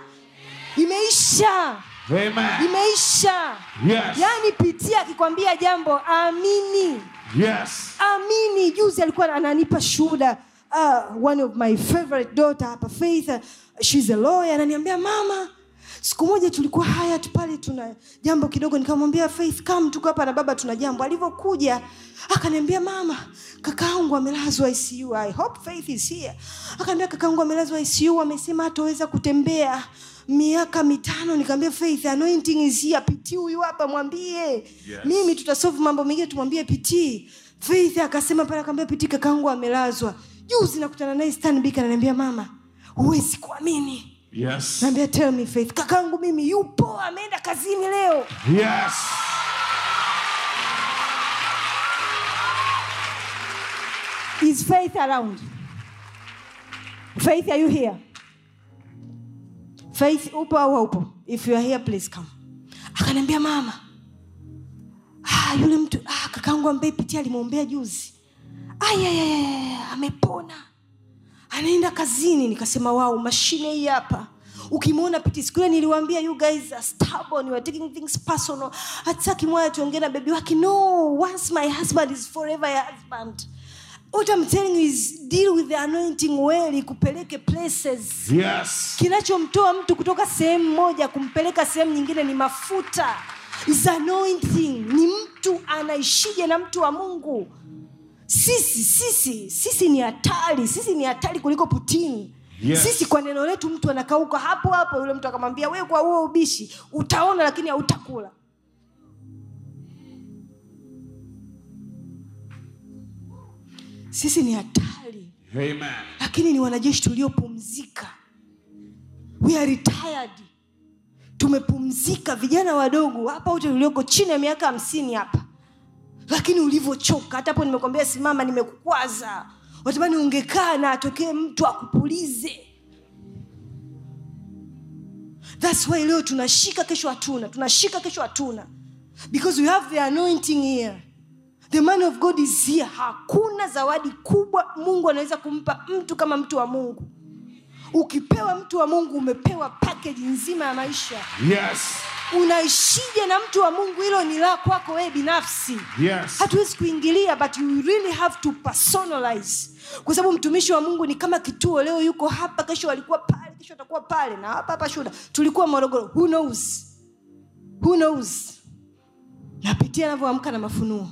imeisha Amen. imeisha Yes. yaani pitia akikwambia jambo amini Yes. amini juzi alikuwa ananipa shuhuda uh, one of my favorite daughter hapa faith uh, she's a lawyer ananiambia mama siku moja tulikuwa hayat pale tuna jambo kidogo nikamwambia faith kam tuko hapa na baba tuna jambo alivyokuja akaniambia mama kakaangu amelazwa icu i hope faith is here akaniambia kakaangu amelazwa icu amesema hataweza kutembea miaka mitano nikaambia faith anointing is here pitii huyu hapa mwambie yes. mimi tutasolve mambo mengine tumwambie pitii faith akasema pale akaambia pitii kakaangu amelazwa juzi nakutana naye stanbik ananiambia mama huwezi kuamini Yes. naambia tell me faith kakaangu mimi yupo ameenda kazini leo Yes. is faith around faith are you here faith upo au haupo if you are here please come akaniambia mama ah, yule mtu ah, kakaangu ambaye pitia alimwombea juzi ayayaya amepona anaenda kazini nikasema wao mashine hii hapa ukimwona piti siku ile niliwaambia you guys are stubborn you are taking things personal hataki moya tuongee na bebi wake no once my husband is forever your husband what I'm telling you is deal with the anointing well ikupeleke places Yes. kinachomtoa mtu kutoka sehemu moja kumpeleka sehemu nyingine ni mafuta is anointing ni mtu anaishije na mtu wa mungu sisi sisi sisi ni hatari sisi ni hatari kuliko putini Yes. sisi kwa neno letu mtu anakauka hapo hapo yule mtu akamwambia we kwa huo ubishi utaona lakini hautakula sisi ni hatari Amen. lakini ni wanajeshi tuliopumzika we are retired tumepumzika vijana wadogo hapa wote ulioko chini ya miaka hamsini hapa lakini ulivyochoka hata hapo nimekwambia simama nimekukwaza watamani ungekaa na atokee mtu akupulize thats why leo tunashika kesho hatuna tunashika kesho hatuna because we have the anointing here the man of god is here hakuna zawadi kubwa mungu anaweza kumpa mtu kama mtu wa mungu ukipewa mtu wa mungu umepewa package nzima ya maisha Yes. unaishije na mtu wa mungu hilo ni la kwako wewe binafsi Yes. hatuwezi kuingilia but you really have to personalize kwa sababu mtumishi wa mungu ni kama kituo leo yuko hapa kesho alikuwa pale kesho atakuwa pale na hapa hapa shuda tulikuwa morogoro who knows who knows napitia anavyoamka na mafunuo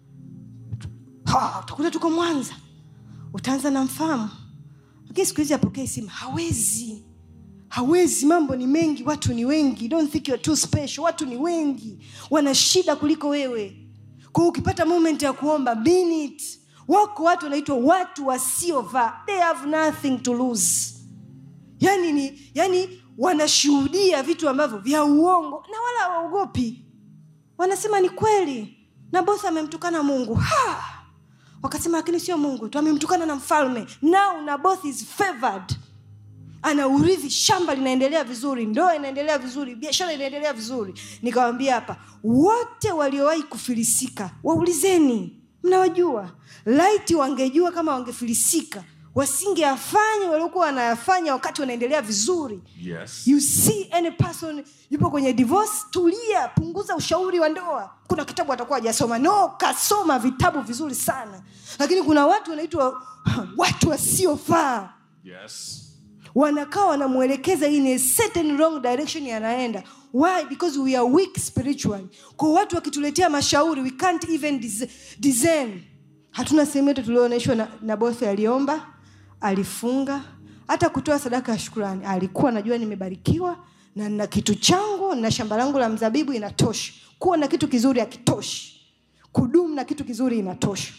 Ha, utakuta tuko mwanza utaanza na mfahamu lakini siku hizi apokee simu hawezi hawezi mambo ni mengi watu ni wengi don't think you're too special watu ni wengi wana shida kuliko wewe kwa hiyo ukipata moment ya kuomba minute wako watu wanaitwa watu wasiovaa they have nothing to lose yani ni yani wanashuhudia vitu ambavyo vya uongo na wala hawaogopi wanasema ni kweli naboth amemtukana mungu ha! wakasema lakini sio mungu tu amemtukana na mfalme now naboth is favored ana urithi shamba linaendelea vizuri ndoa inaendelea vizuri biashara inaendelea vizuri nikawambia hapa wote waliowahi kufilisika waulizeni mnawajua laiti wangejua kama wangefilisika wasingeyafanya waliokuwa wanayafanya wakati wanaendelea vizuri Yes. you see any person yupo kwenye divorce tulia punguza ushauri wa ndoa kuna kitabu atakuwa hajasoma no kasoma vitabu vizuri sana lakini kuna watu wanaitwa watu wasiofaa Yes. wanakaa wanamwelekeza in a certain wrong direction yanaenda why because we are weak spiritually kwa watu wakituletea mashauri we can't even dis- discern hatuna sehemu yote tulioonyeshwa na, na bosi aliomba alifunga hata kutoa sadaka ya shukurani alikuwa najua nimebarikiwa na na kitu changu na shamba langu la mzabibu inatosha kuwa na kitu kizuri hakitoshi kudumu na kitu kizuri inatosha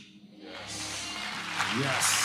Yes.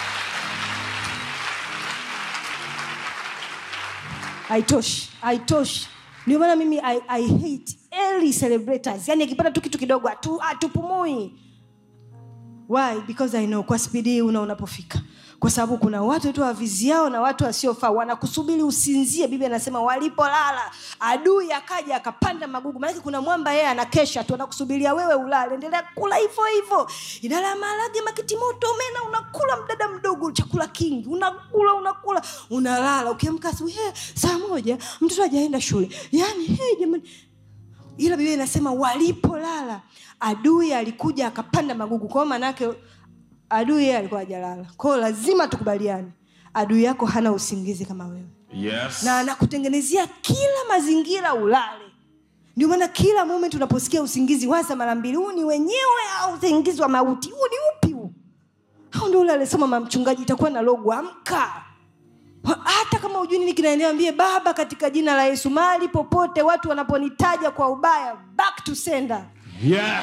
haitoshi haitoshi ndio maana mimi I, I hate early celebrators yani akipata tu kitu kidogo hatu- hatupumui why because i know kwa spidi hii una unapofika kwa sababu kuna watu tu waviziao na watu wasiofaa wanakusubiri usinzie bibi anasema walipolala adui akaja akapanda magugu maanake kuna mwamba yeye anakesha tu anakusubiria wewe ulale endelea kula hivyo hivyo idara ya maharage makitimoto mena unakula mdada mdogo chakula kingi unakula unakula unalala ukiamka asubuhi "He, saa moja mtoto ajaenda shule yani hey, jamani ila biblia inasema walipolala adui alikuja akapanda magugu kwao maanaake adui yeye alikuwa ajalala kwao lazima tukubaliane adui yako hana usingizi kama wewe Yes. na anakutengenezea kila mazingira ulale ndio maana kila moment unaposikia usingizi waza mara mbili huu ni wenyewe au usingizi wa mauti huu ni upi huu au ndio ule alisema mamchungaji itakuwa na logo amka hata kama ujui nini kinaendelea ambie baba katika jina la yesu mahali popote watu wanaponitaja kwa ubaya back to sender Yes.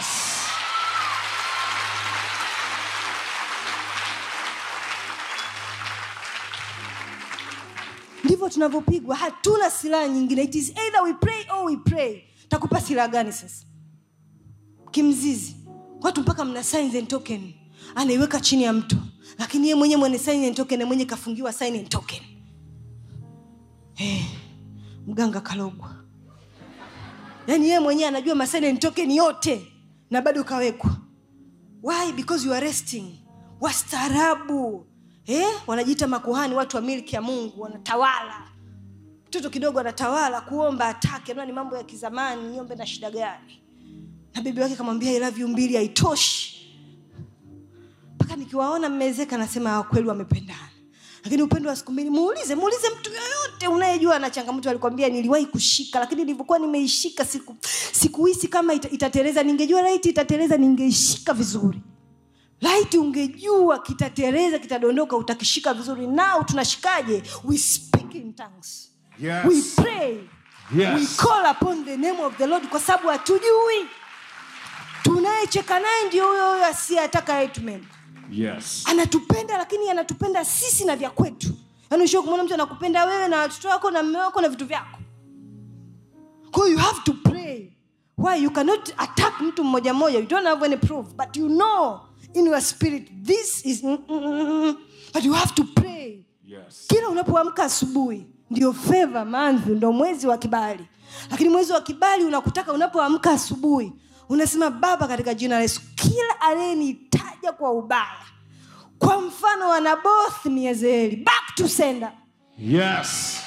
ndivyo tunavyopigwa hatuna silaha nyingine it is either we pray or we pray takupa silaha gani sasa kimzizi watu mpaka mna signs and token anaiweka chini ya mto lakini ye mwenyewe mwenye sign and token na mwenye kafungiwa sign and token hey, mganga kalogwa yaani yeye mwenyewe anajua masign and token yote na bado kawekwa why because you are resting wastaarabu eh? wanajiita makuhani watu wa milki ya mungu wanatawala mtoto kidogo anatawala kuomba atake naona ni mambo ya kizamani niombe na shida gani na bibi wake kamwambia I love you mbili haitoshi mpaka nikiwaona mmezeka nasema "Ah, kweli wamependana lakini upendo wa siku mbili muulize muulize mtu yoyote unayejua ana changamoto alikwambia niliwahi kushika lakini nilivyokuwa nimeishika siku sikuhisi kama ita, itatereza ningejua laiti itatereza ningeishika vizuri laiti ungejua kitatereza kitadondoka utakishika vizuri nao tunashikaje we speak in tongues Yes. we pray Yes. we call upon the name of the lord kwa sababu hatujui tunayecheka naye ndio huyo huyo asiyetaka yetu mema Yes. anatupenda lakini anatupenda sisi na vya kwetu yaani ushio kumwona mtu anakupenda wewe na watoto wako na mme wako na vitu vyako kwa hiyo you have to pray why you cannot attack mtu mmoja mmoja you don't have any proof but you know in your spirit this is mm, mm, mm, mm. but you have to pray Yes. kila unapoamka asubuhi ndio feva manzi ndo mwezi wa kibali lakini mwezi wa kibali unakutaka unapoamka asubuhi unasema baba katika jina la yesu kila aliyenitaja kwa ubaya kwa mfano wa naboth miezeli back to sender Yes.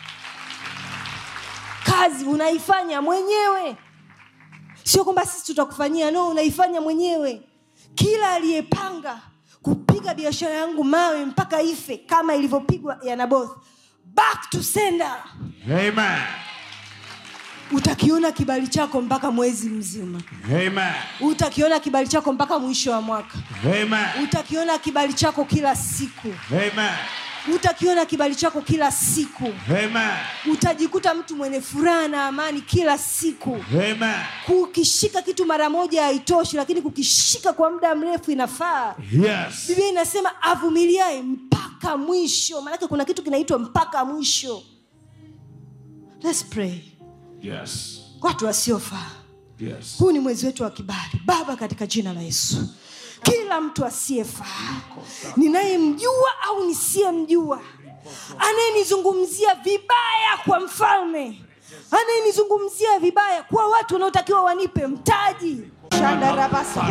kazi unaifanya mwenyewe sio kwamba sisi tutakufanyia no unaifanya mwenyewe kila aliyepanga kupiga biashara yangu mawe mpaka ife kama ilivyopigwa ya naboth back to sender Amen. utakiona kibali chako mpaka mwezi mzima Amen. utakiona kibali chako mpaka mwisho wa mwaka Amen. utakiona kibali chako kila siku Amen. utakiona kibali chako kila siku Amen. utajikuta mtu mwenye furaha na amani kila siku Amen. kukishika kitu mara moja haitoshi lakini kukishika kwa muda mrefu inafaa Yes. biblia inasema avumiliae mpaka mwisho maanake kuna kitu kinaitwa mpaka mwisho Let's pray Yes. watu wasiofaa Yes. huu ni mwezi wetu wa kibali baba katika jina la yesu kila mtu asiyefaa ninayemjua au nisiyemjua anayenizungumzia vibaya kwa mfalme anayenizungumzia vibaya kwa watu wanaotakiwa wanipe mtaji Shandarabasa.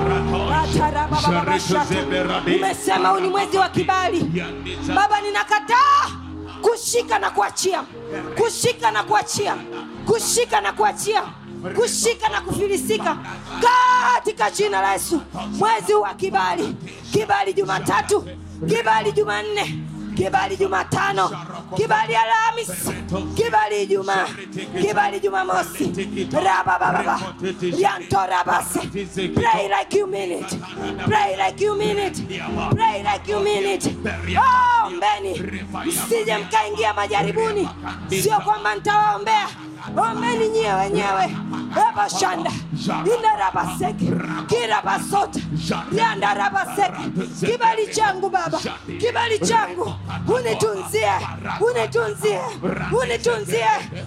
Ratarabababashatu. umesema huu ni mwezi wa kibali baba ninakataa kushika na kuachia kushika na kuachia kushika na kuachia kushika na kufilisika katika jina la yesu mwezi wa kibali kibali jumatatu kibali jumanne kibali jumatano kibali alhamis kibali ijumaa kibali jumamosi rabababa riantorabase pray like you mean it pray like you mean it pray like you mean it oh, ombeni msije mkaingia majaribuni sio kwamba nitawaombea ombeni nyie wenyewe ebashanda indarabaseke kirabasota riandarabaseke kibali changu baba kibali changu unitunzie unitunzie unitunzie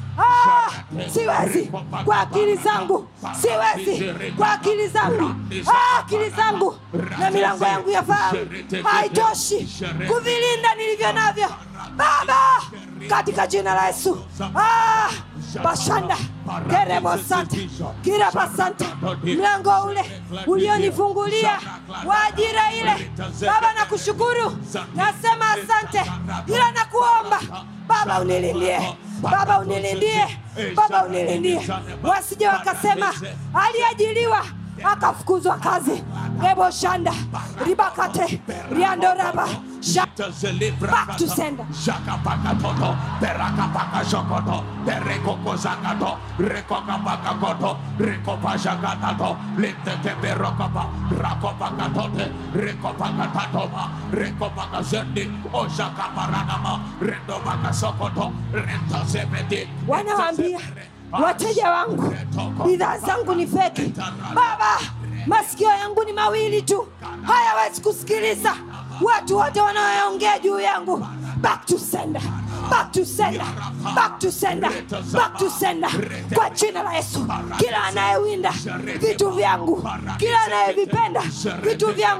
ah, siwezi kwa akili zangu siwezi kwa akili zangu ah, akili zangu na milango yangu ya fahamu haitoshi kuvilinda nilivyo navyo baba katika jina la yesu ah, bashanda kerebosanta kirabasanta mlango ule ulionifungulia wa ajira ile baba na kushukuru nasema asante ila nakuomba baba unilindie baba unilindie baba unilindie wasije wakasema aliajiliwa akafukuzwa kazi reboshanda ribakate riandoraba Sha- Back to sender. Shakapakatoto, Perakapakashokoto, Perekokozakato, Rekokapakakoto, Rekopashakatato, Lintekeperokapa, Rakopakatote, Rekopakatatoma, Rekopakazendi, Oshakaparanama, Rendopakasokoto, Rentosepeti, wanawaambia wateja wangu bidhaa zangu ni feki baba masikio yangu ni mawili tu hayawezi kusikiliza watu wote wanaoongea juu yangu back to sender back to sender back to sender back to sender kwa jina la yesu kila anayewinda vitu vyangu kila anayevipenda vitu vyangu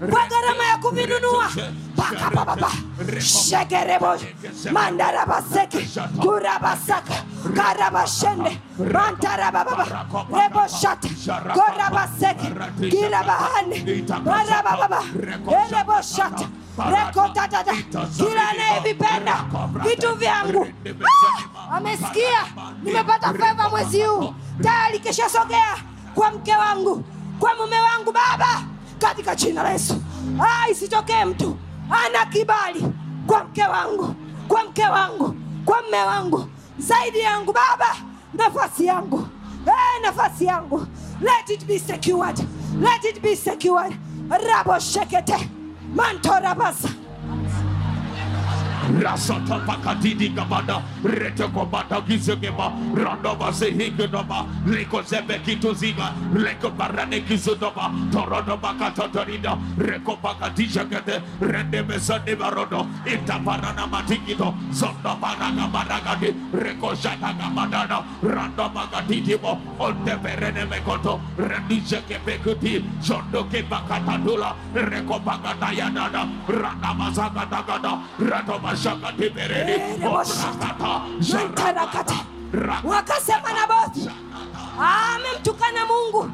kwa gharama ya kuvinunua pakapapapa shekerebo mandarabaseke kurabasaka karabashende mantarabababa reboshata korabaseke kirabahane barabababa ereboshata rekotatata kila anayevipenda vitu vyangu Ah! amesikia nimepata fedha mwezi huu tayari keshasogea kwa mke wangu kwa mume wangu baba katika jina la yesu ah, isitokee mtu ana kibali kwa mke wangu kwa mke wangu kwa mme wangu zaidi yangu baba nafasi yangu eh, nafasi yangu let it be secured let it be secured rabo shekete mantorabasa rasata pakatidi gabada rete komata gizegeba randova sehigenova liko zebe kituziga leko barane kizudoba torodo bakatotorida reko bakatijagede rende mesande barodo itaparana matikito zondo baraga baragadi reko jataga badana rando bagatitimo onte perene mekoto rendijeke bekuti jondo ke bakatadula reko bakatayanada randa mazagadagada rato mashakati bereni obrakata mantarakata Raka- wakasema na bothi amemtukana mungu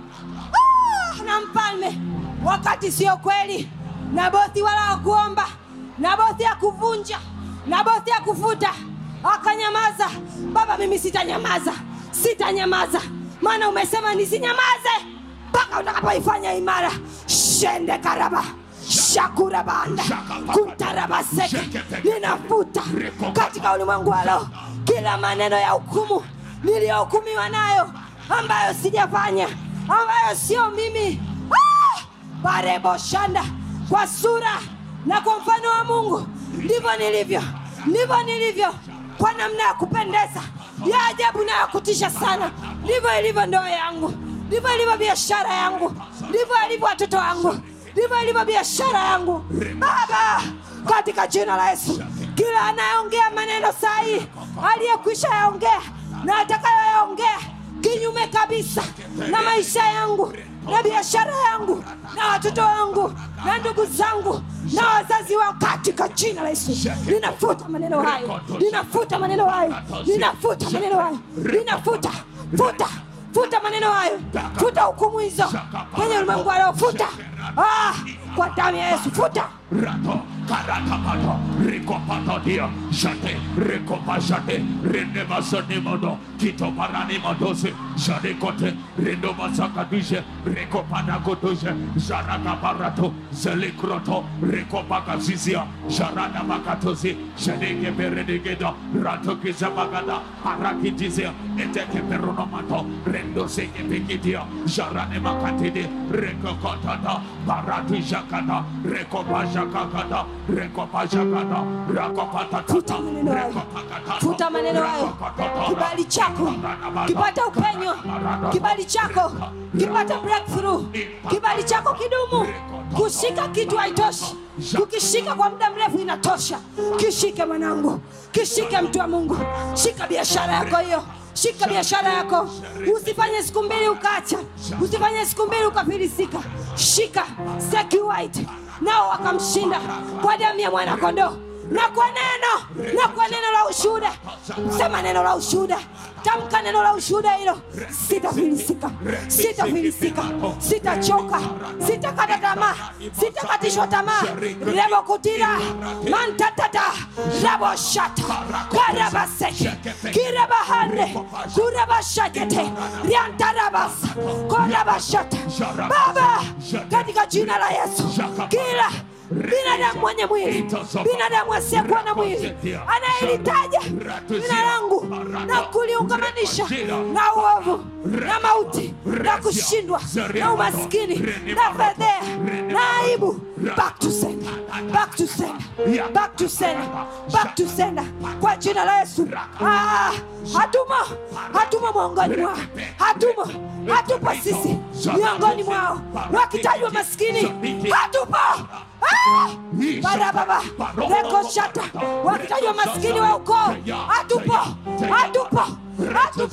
ah, na mfalme wakati sio kweli nabothi wala hakuomba nabothi akuvunja nabothi akufuta akanyamaza baba mimi sitanyamaza sitanyamaza maana umesema nisinyamaze mpaka utakapoifanya imara shende karaba shakurabanda kuntarabaseke ninafuta katika ulimwengu wa roho kila maneno ya hukumu niliyohukumiwa nayo ambayo sijafanya ambayo sio mimi ah! barebo shanda kwa sura na kwa mfano wa mungu ndivyo nilivyo ndivyo nilivyo kwa namna ya kupendeza ya ajabu na ya kutisha sana ndivyo ilivyo ndoa yangu ndivyo ilivyo biashara yangu ndivyo ilivyo watoto wangu ndivyo ilivyo biashara yangu baba katika jina la yesu kila anayeongea maneno sahihi aliyekwisha yaongea na atakayoyaongea kinyume kabisa na maisha yangu na biashara yangu na watoto wangu na ndugu zangu na wazazi wangu katika jina la yesu ninafuta maneno hayo ninafuta maneno hayo ninafuta maneno hayo ninafuta futa futa maneno hayo futa hukumu hizo kwenye ulimwengu wa leo futa ah, kwa damu ya yesu futa rato karatapato rikopatodia shate rikopashate renemasanimodo kitoparanimodose jarekote rendomasakadishe rikopanakodoshe jarakaparato zelikroto rikopakazizia jaradabakatosi jedekeperedegeda ratokizabagada arakitizia etekeperonomato rendosekepekidia jaranemakatide rekokotata baratijakada rekopashakakada rekopashakada rakopatata Futa maneno hayo. futa maneno hayo kibali chako kipata upenyo kibali chako kipata breakthrough kibali chako kidumu kushika kitu haitoshi kukishika kwa muda mrefu inatosha kishike mwanangu kishike mtu wa mungu shika biashara yako hiyo shika biashara yako usifanye siku mbili ukaacha usifanye siku mbili ukafilisika shika secuite nao wakamshinda kwa damu ya mwanakondoo na kwa neno na kwa neno la ushuhuda sema neno la ushuhuda tamka neno la ushuhuda hilo sitafilisika sitafilisika sitachoka sitakata tamaa sitakatishwa tamaa rebokutira mantatata raboshata karabaseke kirabahande kurabashakete riantarabasa korabashata baba katika jina la yesu kila binadamu mwenye mwili binadamu asiyekuwa na mwili anayelitaja jina langu na kuliungamanisha na uovu na mauti na kushindwa na umaskini na fedhea na aibu back to sender back to sender back to sender back to sender kwa jina la yesu ah, hatumo hatumo miongoni mwao hatumo hatupo sisi miongoni mwao wakitajwa maskini hatupo Ah! barababa rekoshata wakitajwa maskini wa ukoo hatupo hatupo hatupo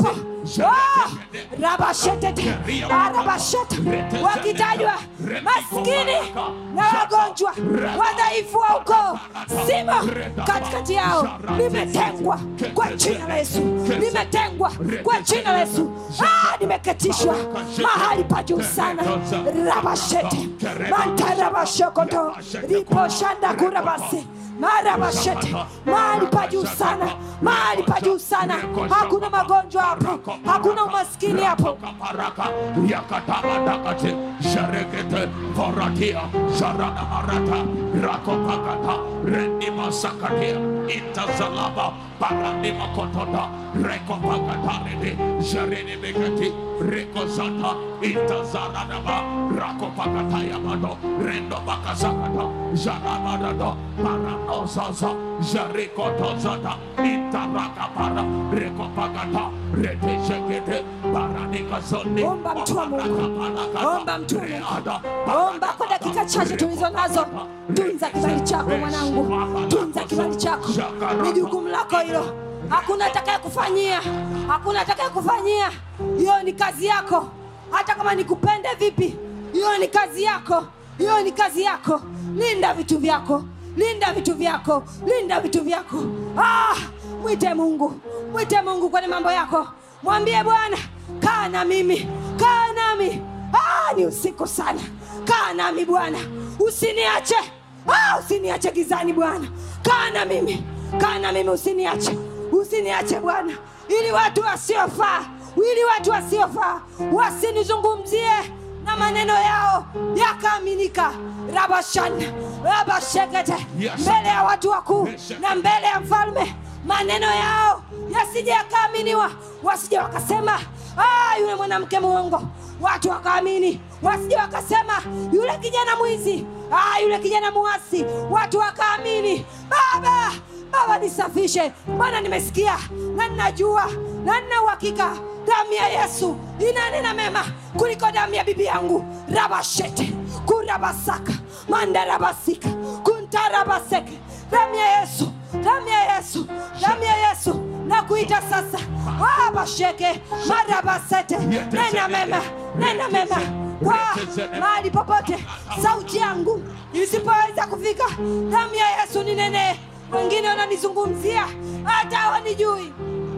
Ah, rabashetete arabasheta wakitajwa maskini na wagonjwa wadhaifu wa ukoo simo katikati yao limetengwa kwa jina la yesu limetengwa kwa jina la yesu ah, nimeketishwa mahali pa juu sana rabashete mantarabashokoto riposhanda kurabase marabashete mahali pa juu sana mahali pa juu sana hakuna magonjwa hapo hakuna umaskini hapo Kaparaka, Yakatabadakate, Sharekete, Voratia, Sharana Marata, Rakopakata, Rendima Sakatia, Intazalaba, Paranima Kotoda, Rekopakatarede, Sharene Begati, Rekozata, Intazaradaba, Rakopakata Yamado, Rendo Bakasakata, Jaramadado, Paranosaza, Jarikotozata, Intarakapara, Rekopakata, Reteshekete, Paranika Zondi, Omba mtu wa Mungu. Omba mtu wa Mungu. omba kwa dakika chache tulizo nazo tunza kibali chako mwanangu tunza kibali chako ni jukumu lako hilo hakuna atakaye kufanyia hakuna atakaye kufanyia hiyo ni kazi yako hata kama nikupende vipi hiyo ni kazi yako hiyo ni kazi yako linda vitu vyako linda vitu vyako linda vitu vyako ah, mwite mungu mwite mungu kwenye mambo yako mwambie bwana kaa na mimi kaa nami ah, ni usiku sana kaa nami bwana usiniache ah, usiniache gizani bwana kaa na mimi kaa na mimi usiniache usiniache bwana ili watu wasiofaa ili watu wasiofaa wasinizungumzie na maneno yao yakaaminika rabashana rabashekete Yes. mbele ya watu wakuu na mbele ya mfalme maneno yao yasije yakaaminiwa wasije wakasema ah, yule mwanamke mwongo watu wakaamini wasije wakasema yule kijana mwizi ah, yule kijana muasi watu wakaamini baba baba nisafishe bwana nimesikia na ninajua na nina uhakika damu ya yesu inanena mema kuliko damu ya bibi yangu rabashete kurabasaka mandarabasika kuntarabaseke damu ya yesu damu ya yesu damu ya yesu na kuita sasa wabasheke marabasete nena mema nena mema kwa mahali popote sauti yangu isipoweza kufika damu ya yesu ninene wengine wananizungumzia hata hawanijui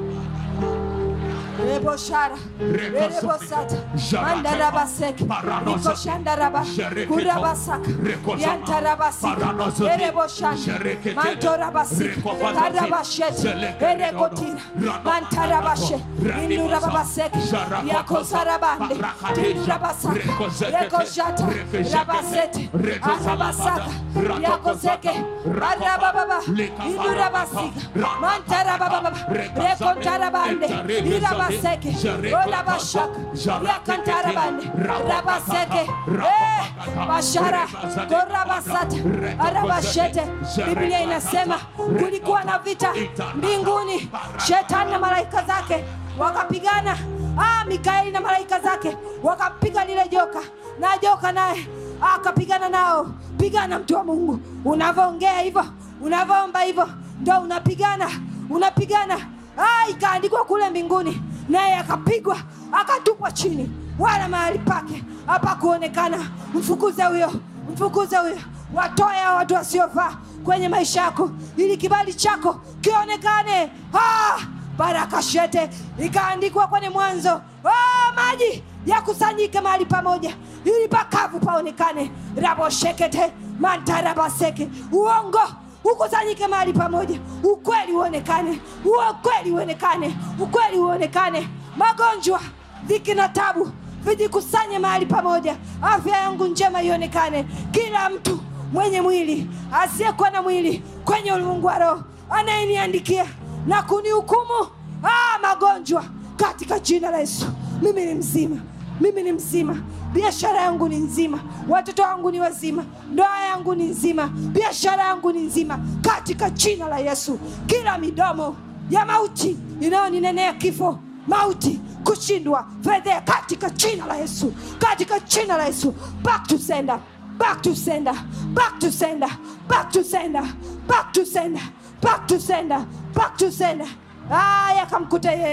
reboshara erebosata mandarabaseke rikoshandaraba kurabasaka yantarabasika ereboshanda mantorabasika karabashete erekotira mantarabashe indurababaseke yakozarabande tinurabasaka rekoshata rabasete arabasaka yakozeke arabababa indurabasika mantarabababa rekontarabande irabaseke olabashaka yakantarabande rabaseke Eh, bashara korabasata arabashete biblia inasema kulikuwa na vita mbinguni shetani na malaika zake wakapigana ah, mikaeli na malaika zake wakapiga lile joka na joka naye akapigana nao pigana mtu wa mungu unavyoongea hivyo unavyoomba hivyo ndo unapigana unapigana ah, ikaandikwa kule mbinguni naye akapigwa akatupwa chini wala mahali pake hapakuonekana mfukuze huyo mfukuze huyo watoe hao watu wasiofaa kwenye maisha yako ili kibali chako kionekane ah, baraka shete ikaandikwa kwenye mwanzo ah, maji yakusanyike mahali pamoja ili pakavu paonekane raboshekete mantarabaseke uongo ukusanyike mahali pamoja ukweli uonekane ukweli uonekane ukweli uonekane magonjwa dhiki na tabu vijikusanye mahali pamoja afya yangu njema ionekane kila mtu mwenye mwili asiyekuwa na mwili kwenye ulimwengu wa roho anayeniandikia na kunihukumu ah, magonjwa katika jina la yesu mimi ni mzima mimi ni mzima biashara yangu ni nzima watoto wangu ni wazima ndoa yangu ni nzima biashara yangu ni nzima katika jina la yesu kila midomo ya mauti inayoninenea kifo mauti kushindwa fedhea katika jina la yesu katika jina la yesu back to sender back to sender back to sender back to sender back to sender back to sender back to sender ah, yakamkuta yeye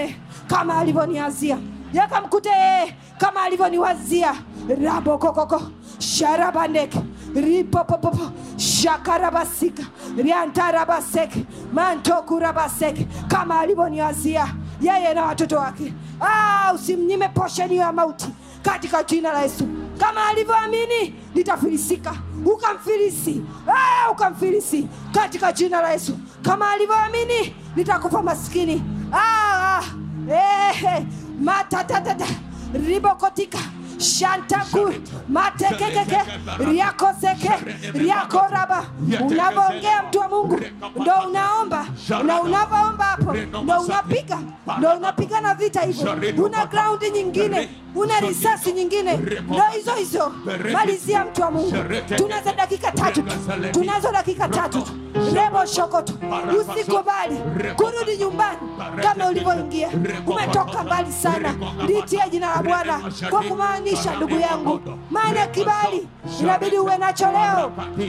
kama alivyoniazia yakamkute yeye kama alivyoniwazia rabokokoko sharabandeke ripopopopo shakarabasika riantarabaseke mantokurabaseke kama alivyoniwazia yeye na watoto wake ah, usimnyime posheni ya mauti katika jina la yesu kama alivyoamini litafilisika ukamfilisi ah, ukamfilisi katika jina la yesu kama alivyoamini litakufa maskini ah, ah, eh, matatatata ribokotika shantaku matekekeke riakoseke riakoraba unavyoongea mtu wa mungu ndo unaomba na unavyoomba hapo ndo unapiga ndo unapigana vita hivyo una graundi nyingine una risasi nyingine ndo hizo hizo malizia mtu wa mungu tunazo dakika tatu tu tunazo dakika tatu tu rebo shokoto usikubali kurudi nyumbani kama ulivyoingia umetoka mbali sana litie jina la bwana kwa kumaanisha ndugu yangu maana kibali inabidi uwe nacho leo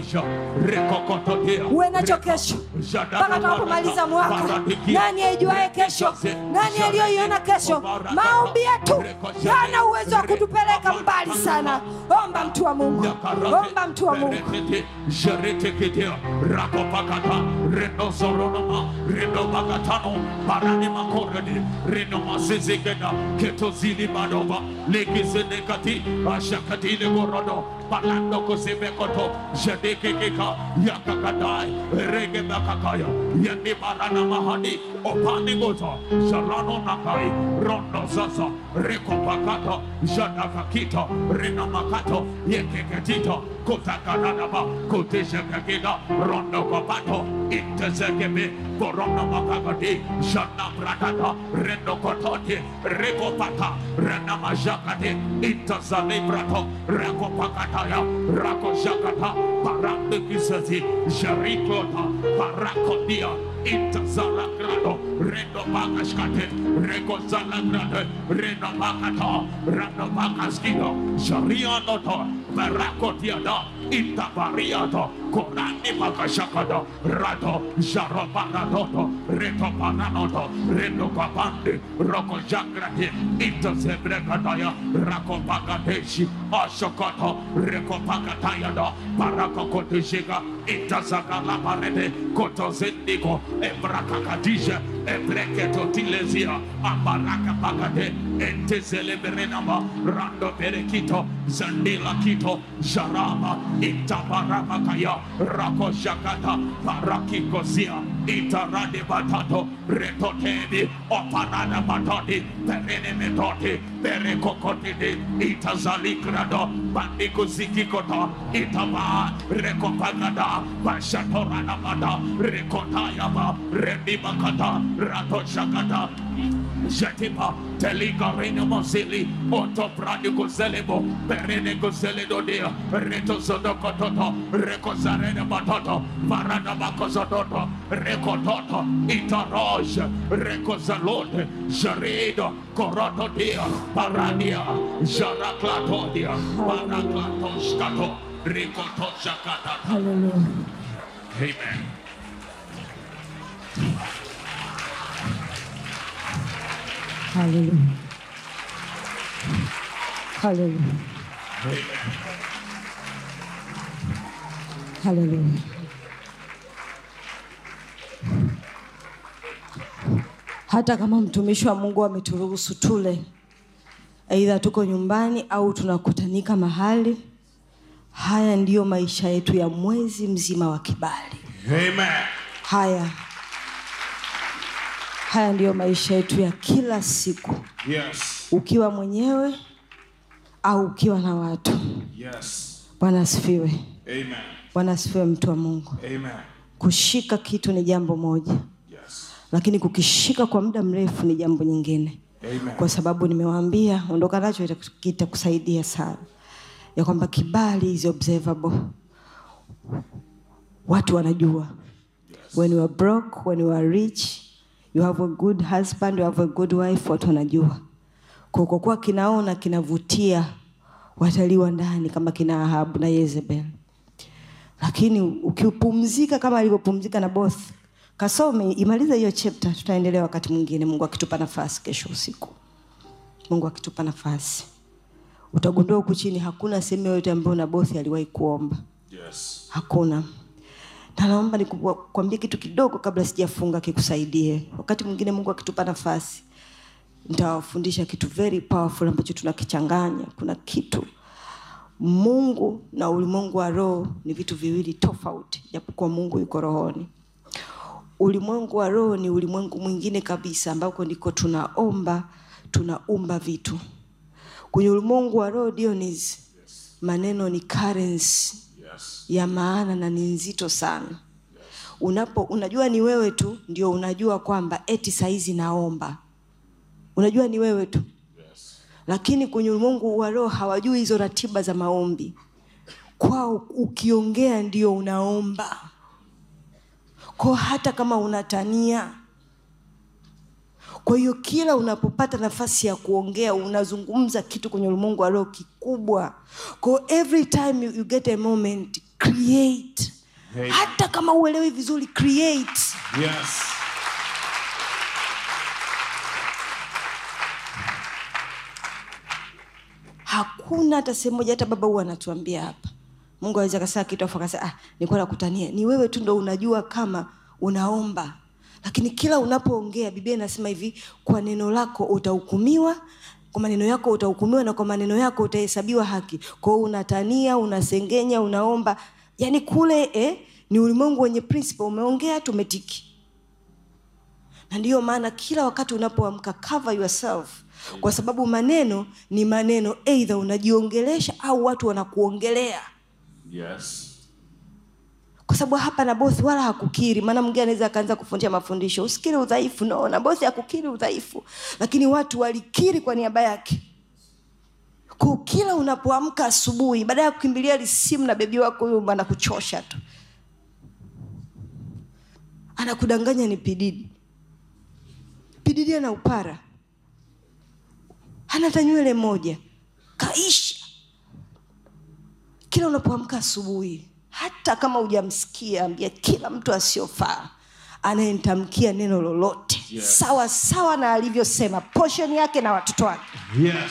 uwe nacho kesho mpaka tunapomaliza mwaka nani aijuaye kesho nani aliyoiona kesho maombi yetu yana uwezo wa kutupeleka mbali sana omba mtu wa mungu omba mtu wa mungu jereteketea rakopakata renozoronoma renobagatano baranimakorede renomasezekeda ketozilimadova lekizenekati ashakatilegorodo balando kosebekoto jedekekeka yakakadai regebakakaya yandibarana mahadi opanigoza jarano nakai rondo sasa rekopakata jadakakita renamakato yekeketito kotakanadaba koteshekekida rondo kopato intezekebe korono makagadi jana bradada rendo kotote rekopata renamajakate intazalibrato rekopakataya rakojakata parambekisazi jarikota parakodia intazalagrado rendo bakashkate rekozalagrade rendo bakata rendo bakaskido jarianoto barakotiada intabariato korani makashakada rato jarobanatoto retopananoto rendokapande rokojagrate intazebrekataya rakopagadeshi ashokoto rekopakatayada barakokoteshika intazakalaparete kotozendiko ebrakakadija ebreketotilezia ambarakapakate entezeleberenama rando berekito zandila kito jarama itabarakakaya rakoshakata parakikosia itarade batato retotedi opanada batodi perene metoti berekokotidi itazalikrado bandikuzikikota itaba rekopagada bashatoranamada rekotayaba rendibakata ratoshakata Jetipa, Teliga Reina Mosili, Otto Pradico Zelebo, Perene Gozeledo Dia, Reto Zodokototo, Recozarene Batoto, Parada Bacosototo, Recototo, Itaroj, Recozalote, Jarido, Coroto Dia, Paradia, Jaraclato Dia, Paraclato Scato, Ricoto Shakata. haleluya Amen. haleluya haleluya haleluya hata kama mtumishi wa mungu ameturuhusu tule aidha tuko nyumbani au tunakutanika mahali haya ndiyo maisha yetu ya mwezi mzima wa kibali Amen. haya haya ndiyo maisha yetu ya kila siku Yes. ukiwa mwenyewe au ukiwa na watu Yes. bwana asifiwe Amen. bwana asifiwe mtu wa mungu Amen. kushika kitu ni jambo moja Yes. lakini kukishika kwa muda mrefu ni jambo nyingine Amen. kwa sababu nimewaambia ondoka nacho itaku- kitakusaidia sana ya kwamba kibali is observable watu wanajua when you are broke when you are rich you have a good husband you have a good wife watu wanajua Kwa- kwa kuwa kinaona kinavutia watalii wa ndani kama kina ahabu na yezebel lakini ukipumzika kama alivyopumzika na both kasome imalize hiyo chapter tutaendelea wakati mwingine mungu akitupa nafasi kesho usiku mungu akitupa nafasi utagundua huku chini hakuna sehemu yoyote ambayo nabothi aliwahi kuomba Yes. hakuna na naomba nikuambie kitu kidogo kabla sijafunga kikusaidie wakati mwingine mungu akitupa nafasi nitawafundisha kitu very powerful ambacho tunakichanganya kuna kitu mungu na ulimwengu wa roho ni vitu viwili tofauti japokuwa mungu yuko rohoni ulimwengu wa roho ni ulimwengu mwingine kabisa ambako ndiko tunaomba tunaumba vitu kwenye ulimwengu wa roho Dionis, maneno ni currency Yes. ya maana na ni nzito sana unapo unajua ni wewe tu ndio unajua kwamba eti saizi naomba unajua ni wewe tu Yes. lakini kwenye ulimwengu wa roho hawajui hizo ratiba za maombi kwao ukiongea ndio unaomba kwao hata kama unatania kwa hiyo kila unapopata nafasi ya kuongea unazungumza kitu kwenye ulimwengu wa roho kikubwa kwao every time you, you get a moment create Amen. hata kama uelewi vizuri create Yes. hakuna hata sehemu moja hata baba huwa anatuambia hapa mungu aweza kasema kitu afu akasema ah, nilikuwa nakutania ni wewe tu ndo unajua kama unaomba lakini kila unapoongea biblia inasema hivi kwa neno lako utahukumiwa kwa maneno yako utahukumiwa na kwa maneno yako utahesabiwa haki kwa hiyo unatania unasengenya unaomba yaani kule eh, ni ulimwengu wenye principle umeongea tumetiki na ndiyo maana kila wakati unapoamka cover yourself kwa sababu maneno ni maneno eidha unajiongelesha au watu wanakuongelea Yes. kwa sababu hapa nabothi wala hakukiri maana mwingine anaweza akaanza kufundisha mafundisho usikiri udhaifu no nabothi hakukiri udhaifu lakini watu walikiri kwa niaba yake kwa kila unapoamka asubuhi baada ya kukimbilia lisimu na bebi wako huyo anakuchosha tu anakudanganya ni pididi pididi ana upara hana hata nywele moja kaisha kila unapoamka asubuhi hata kama hujamsikia ambia kila mtu asiyofaa anayetamkia neno lolote Yes. sawa sawa na alivyosema portion yake na watoto wake Yes.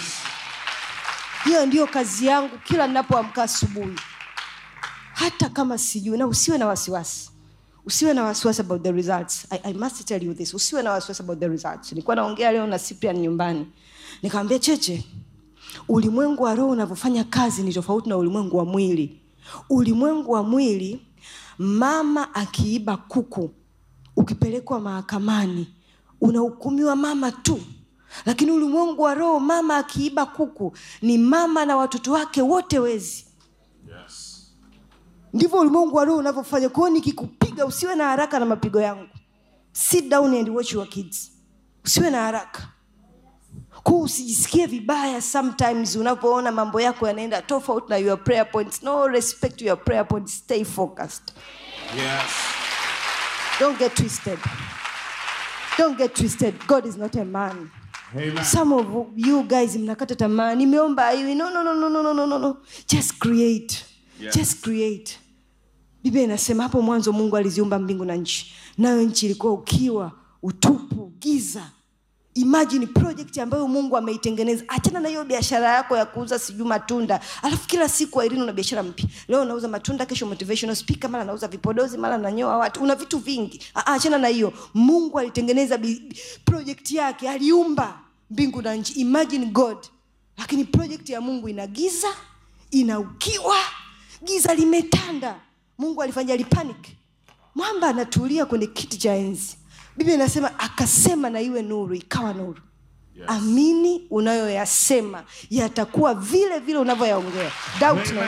hiyo ndiyo kazi yangu kila ninapoamka asubuhi hata kama sijui na usiwe na wasiwasi usiwe na wasiwasi about the results I, I must tell you this usiwe na wasiwasi about the results nilikuwa naongea leo na Cyprian nyumbani nikamwambia cheche ulimwengu wa roho unavyofanya kazi ni tofauti na ulimwengu wa mwili ulimwengu wa mwili mama akiiba kuku ukipelekwa mahakamani unahukumiwa mama tu lakini ulimwengu wa roho mama akiiba kuku ni mama na watoto wake wote wezi Yes. ndivyo ulimwengu wa roho unavyofanya kwao nikikupiga usiwe na haraka na mapigo yangu sit down and watch your kids usiwe na haraka kuu usijisikie vibaya sometimes unapoona mambo yako yanaenda tofauti na your prayer points no respect to your prayer points stay focused Yes. don't get twisted don't get twisted god is not a man Amen. some of you guys mnakata tamaa nimeomba hivi no, no, no, no, no, no, no, no, no. just create Yes. just create biblia inasema hapo mwanzo mungu aliziumba mbingu na nchi nayo nchi ilikuwa ukiwa utupu giza imagine project ambayo mungu ameitengeneza achana na hiyo biashara yako ya kuuza sijui matunda alafu kila siku airini una biashara mpya leo unauza matunda kesho motivational speaker mara nauza vipodozi mara nanyoa watu una vitu vingi Ah, ah, achana na hiyo mungu alitengeneza bi- project yake aliumba mbingu na nchi imagine god lakini project ya mungu ina giza ina ukiwa giza limetanda mungu alifanya alipanic mwamba anatulia kwenye kiti cha enzi biblia inasema akasema na iwe nuru ikawa nuru Yes. amini unayoyasema yatakuwa vile vile unavyoyaongea doubt Amen. not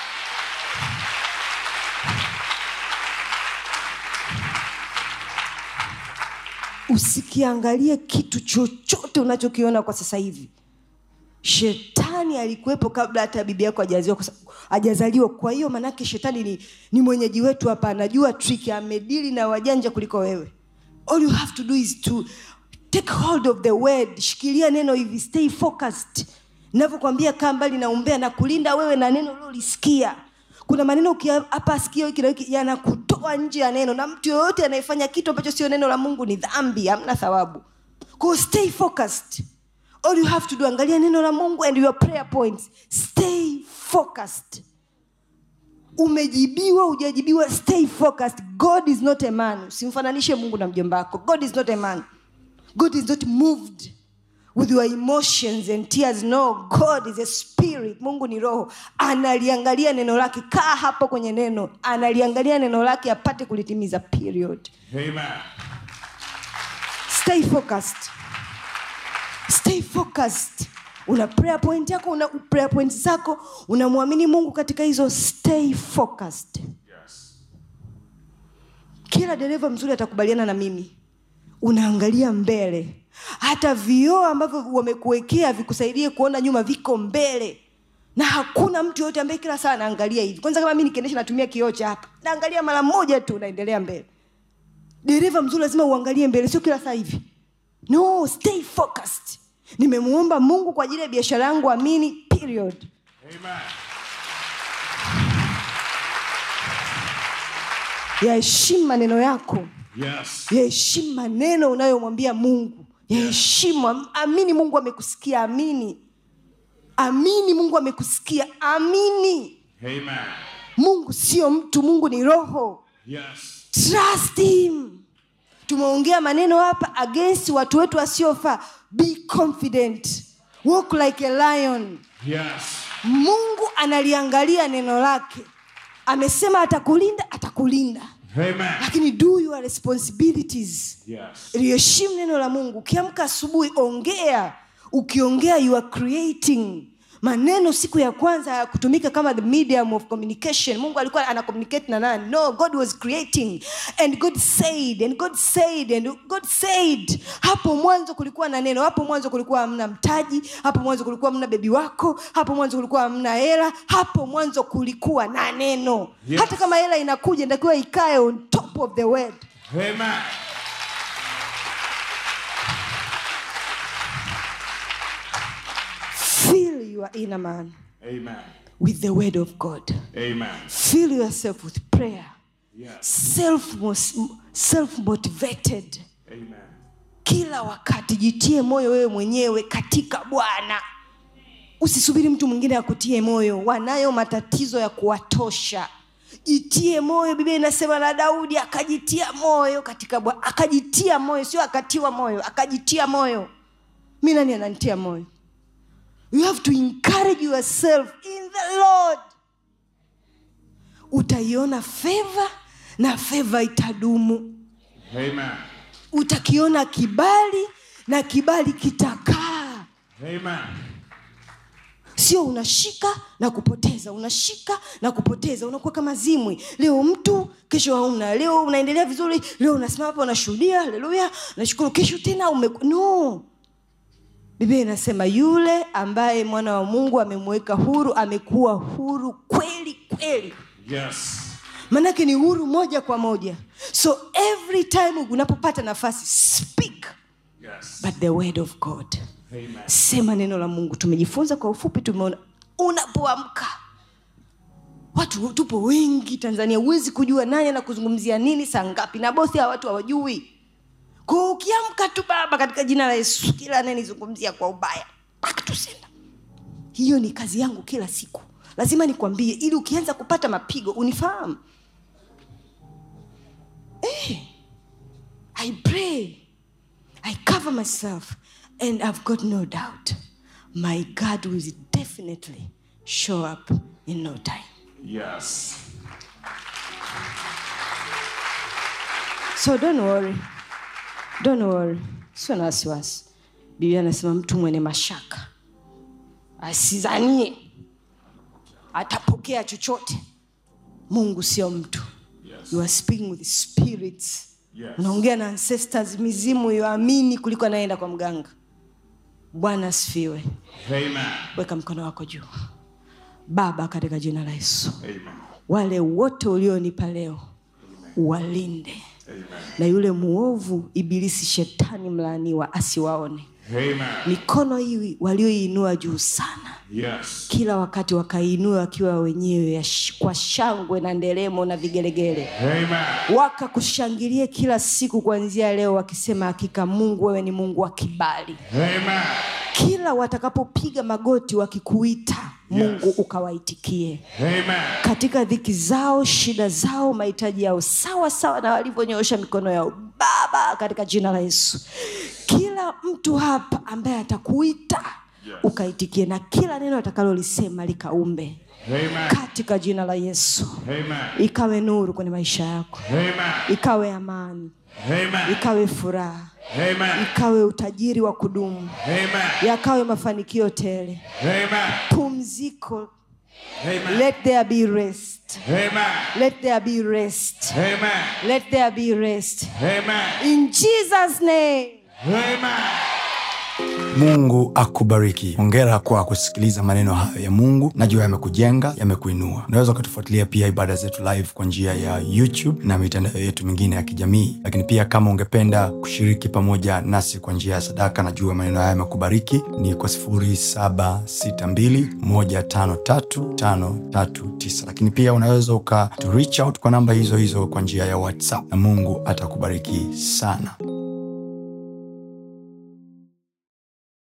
usikiangalie kitu chochote unachokiona kwa sasa hivi shetani alikuwepo kabla hata bibi yako hajazaliwa kwa sababu- hajazaliwa kwa hiyo manake shetani ni, ni mwenyeji wetu hapa anajua trick amedili na wajanja kuliko wewe all you have to do is to take hold of the word shikilia neno hivi stay focused navyokwambia kaa mbali na umbea na kulinda wewe na neno uliolisikia kuna maneno ukia- hapa sikio hiki na hiki yanakutoa nje ya neno na mtu yoyote anayefanya kitu ambacho sio neno la mungu ni dhambi hamna thawabu kwao stay focused all you have to do angalia neno la mungu and your prayer points stay focused umejibiwa ujajibiwa stay focused god is not a man usimfananishe mungu na mjomba wako god is not a man god is not moved with your emotions and tears no god is a spirit mungu ni roho analiangalia neno lake kaa hapo kwenye neno analiangalia neno lake apate kulitimiza period Amen. stay focused stay focused una prayer point yako una prayer point zako unamwamini mungu katika hizo stay focused Yes. kila dereva mzuri atakubaliana na mimi unaangalia mbele hata vioo ambavyo wamekuwekea vikusaidie kuona nyuma viko mbele na hakuna mtu yoyote ambaye kila saa anaangalia hivi kwanza kama mi nikiendesha natumia kioo cha hapa naangalia mara moja tu naendelea mbele dereva mzuri lazima uangalie mbele sio kila saa hivi no stay focused nimemuomba mungu kwa ajili ya biashara yangu amini period Amen. yaheshimu maneno yako Yes. yaheshimu maneno unayomwambia mungu yaheshimu Am- amini mungu amekusikia amini amini mungu amekusikia amini Amen. mungu sio mtu mungu ni roho Yes. trust him tumeongea maneno hapa against watu wetu wasiofaa be confident walk like a lion Yes. mungu analiangalia neno lake amesema atakulinda atakulinda Amen. lakini do your responsibilities Yes. liheshimu neno la mungu ukiamka asubuhi ongea ukiongea you are creating maneno siku ya kwanza hayakutumika kama the medium of communication mungu alikuwa ana communicate na nani no god was creating and god said and god said and god said hapo mwanzo kulikuwa na neno hapo mwanzo kulikuwa hamna mtaji hapo mwanzo kulikuwa hamna bebi wako hapo mwanzo kulikuwa hamna hela hapo mwanzo kulikuwa na neno Yes. hata kama hela inakuja inatakiwa ikae on top of the word Amen. fill your inner man Amen. with the word of God. Amen. Fill yourself with prayer. Yes. Self self motivated. Amen. Kila wakati jitie moyo wewe mwenyewe katika Bwana. Usisubiri mtu mwingine akutie moyo. Wanayo matatizo ya kuwatosha. Jitie moyo. Biblia inasema na Daudi akajitia moyo katika Bwana. Akajitia moyo, sio akatiwa moyo, akajitia moyo. Mi nani ananitia moyo? You have to encourage yourself in the Lord. Utaiona favor na favor itadumu. Amen. Utakiona kibali na kibali kitakaa. Amen. Sio unashika na kupoteza, unashika na kupoteza, unakuwa kama zimwi. Leo mtu, kesho hauna. Leo unaendelea vizuri, leo unasimama hapa unashuhudia, haleluya, nashukuru. Kesho tena ume no. Biblia inasema yule ambaye mwana wa Mungu amemweka huru amekuwa huru kweli kweli. Yes. Manake ni huru moja kwa moja. So every time unapopata nafasi speak Yes. but the word of God. Amen. Sema neno la Mungu. Tumejifunza kwa ufupi, tumeona unapoamka watu tupo wengi Tanzania, huwezi kujua nani anakuzungumzia nini saa ngapi, na bosi hawa watu hawajui. Kwa hiyo ukiamka tu Baba, katika jina la Yesu, kila anayenizungumzia kwa ubaya back to sender. Hiyo ni kazi yangu kila siku, lazima nikwambie, ili ukianza kupata mapigo unifahamu. Eh, I pray I cover myself, and I've got no doubt my God will definitely show up in no time. Yes. So don't worry, don't worry, sio na wasiwasi. Biblia anasema mtu mwenye mashaka asizanie atapokea chochote. Mungu sio mtu. Yes. You are speaking with spirits. Yes. unaongea na ancestors mizimu yoamini kuliko anaenda kwa mganga bwana asifiwe Amen. weka mkono wako juu baba katika jina la yesu Amen. wale wote ulionipa leo walinde Amen. na yule muovu ibilisi shetani mlaaniwa asiwaone Amen. mikono hii walioiinua juu sana Yes. kila wakati wakaiinua wakiwa wenyewe ya sh- kwa shangwe na nderemo na vigelegele Amen. wakakushangilie kila siku kuanzia leo wakisema hakika mungu wewe ni mungu wa kibali Amen. kila watakapopiga magoti wakikuita mungu ukawaitikie Amen. katika dhiki zao shida zao mahitaji yao sawa sawa na walivyonyoosha mikono yao baba katika jina la yesu kila mtu hapa ambaye atakuita Yes. ukaitikie na kila neno atakalolisema likaumbe Amen. katika jina la yesu Amen. ikawe nuru kwenye maisha yako Amen. ikawe amani Amen. ikawe furaha Amen. ikawe utajiri wa kudumu Amen. yakawe mafanikio tele Amen. pumziko Amen. let there be rest Amen. let there be rest Amen. let there be rest Amen. in jesus name Amen. mungu akubariki hongera kwa kusikiliza maneno hayo ya mungu najua yamekujenga yamekuinua unaweza ukatufuatilia pia ibada zetu live kwa njia ya youtube na mitandao yetu mingine ya kijamii lakini pia kama ungependa kushiriki pamoja nasi kwa njia ya sadaka najua maneno haya yamekubariki ni kwa 762153539 lakini pia unaweza uka to reach out kwa namba hizo hizo kwa njia ya whatsapp na mungu atakubariki sana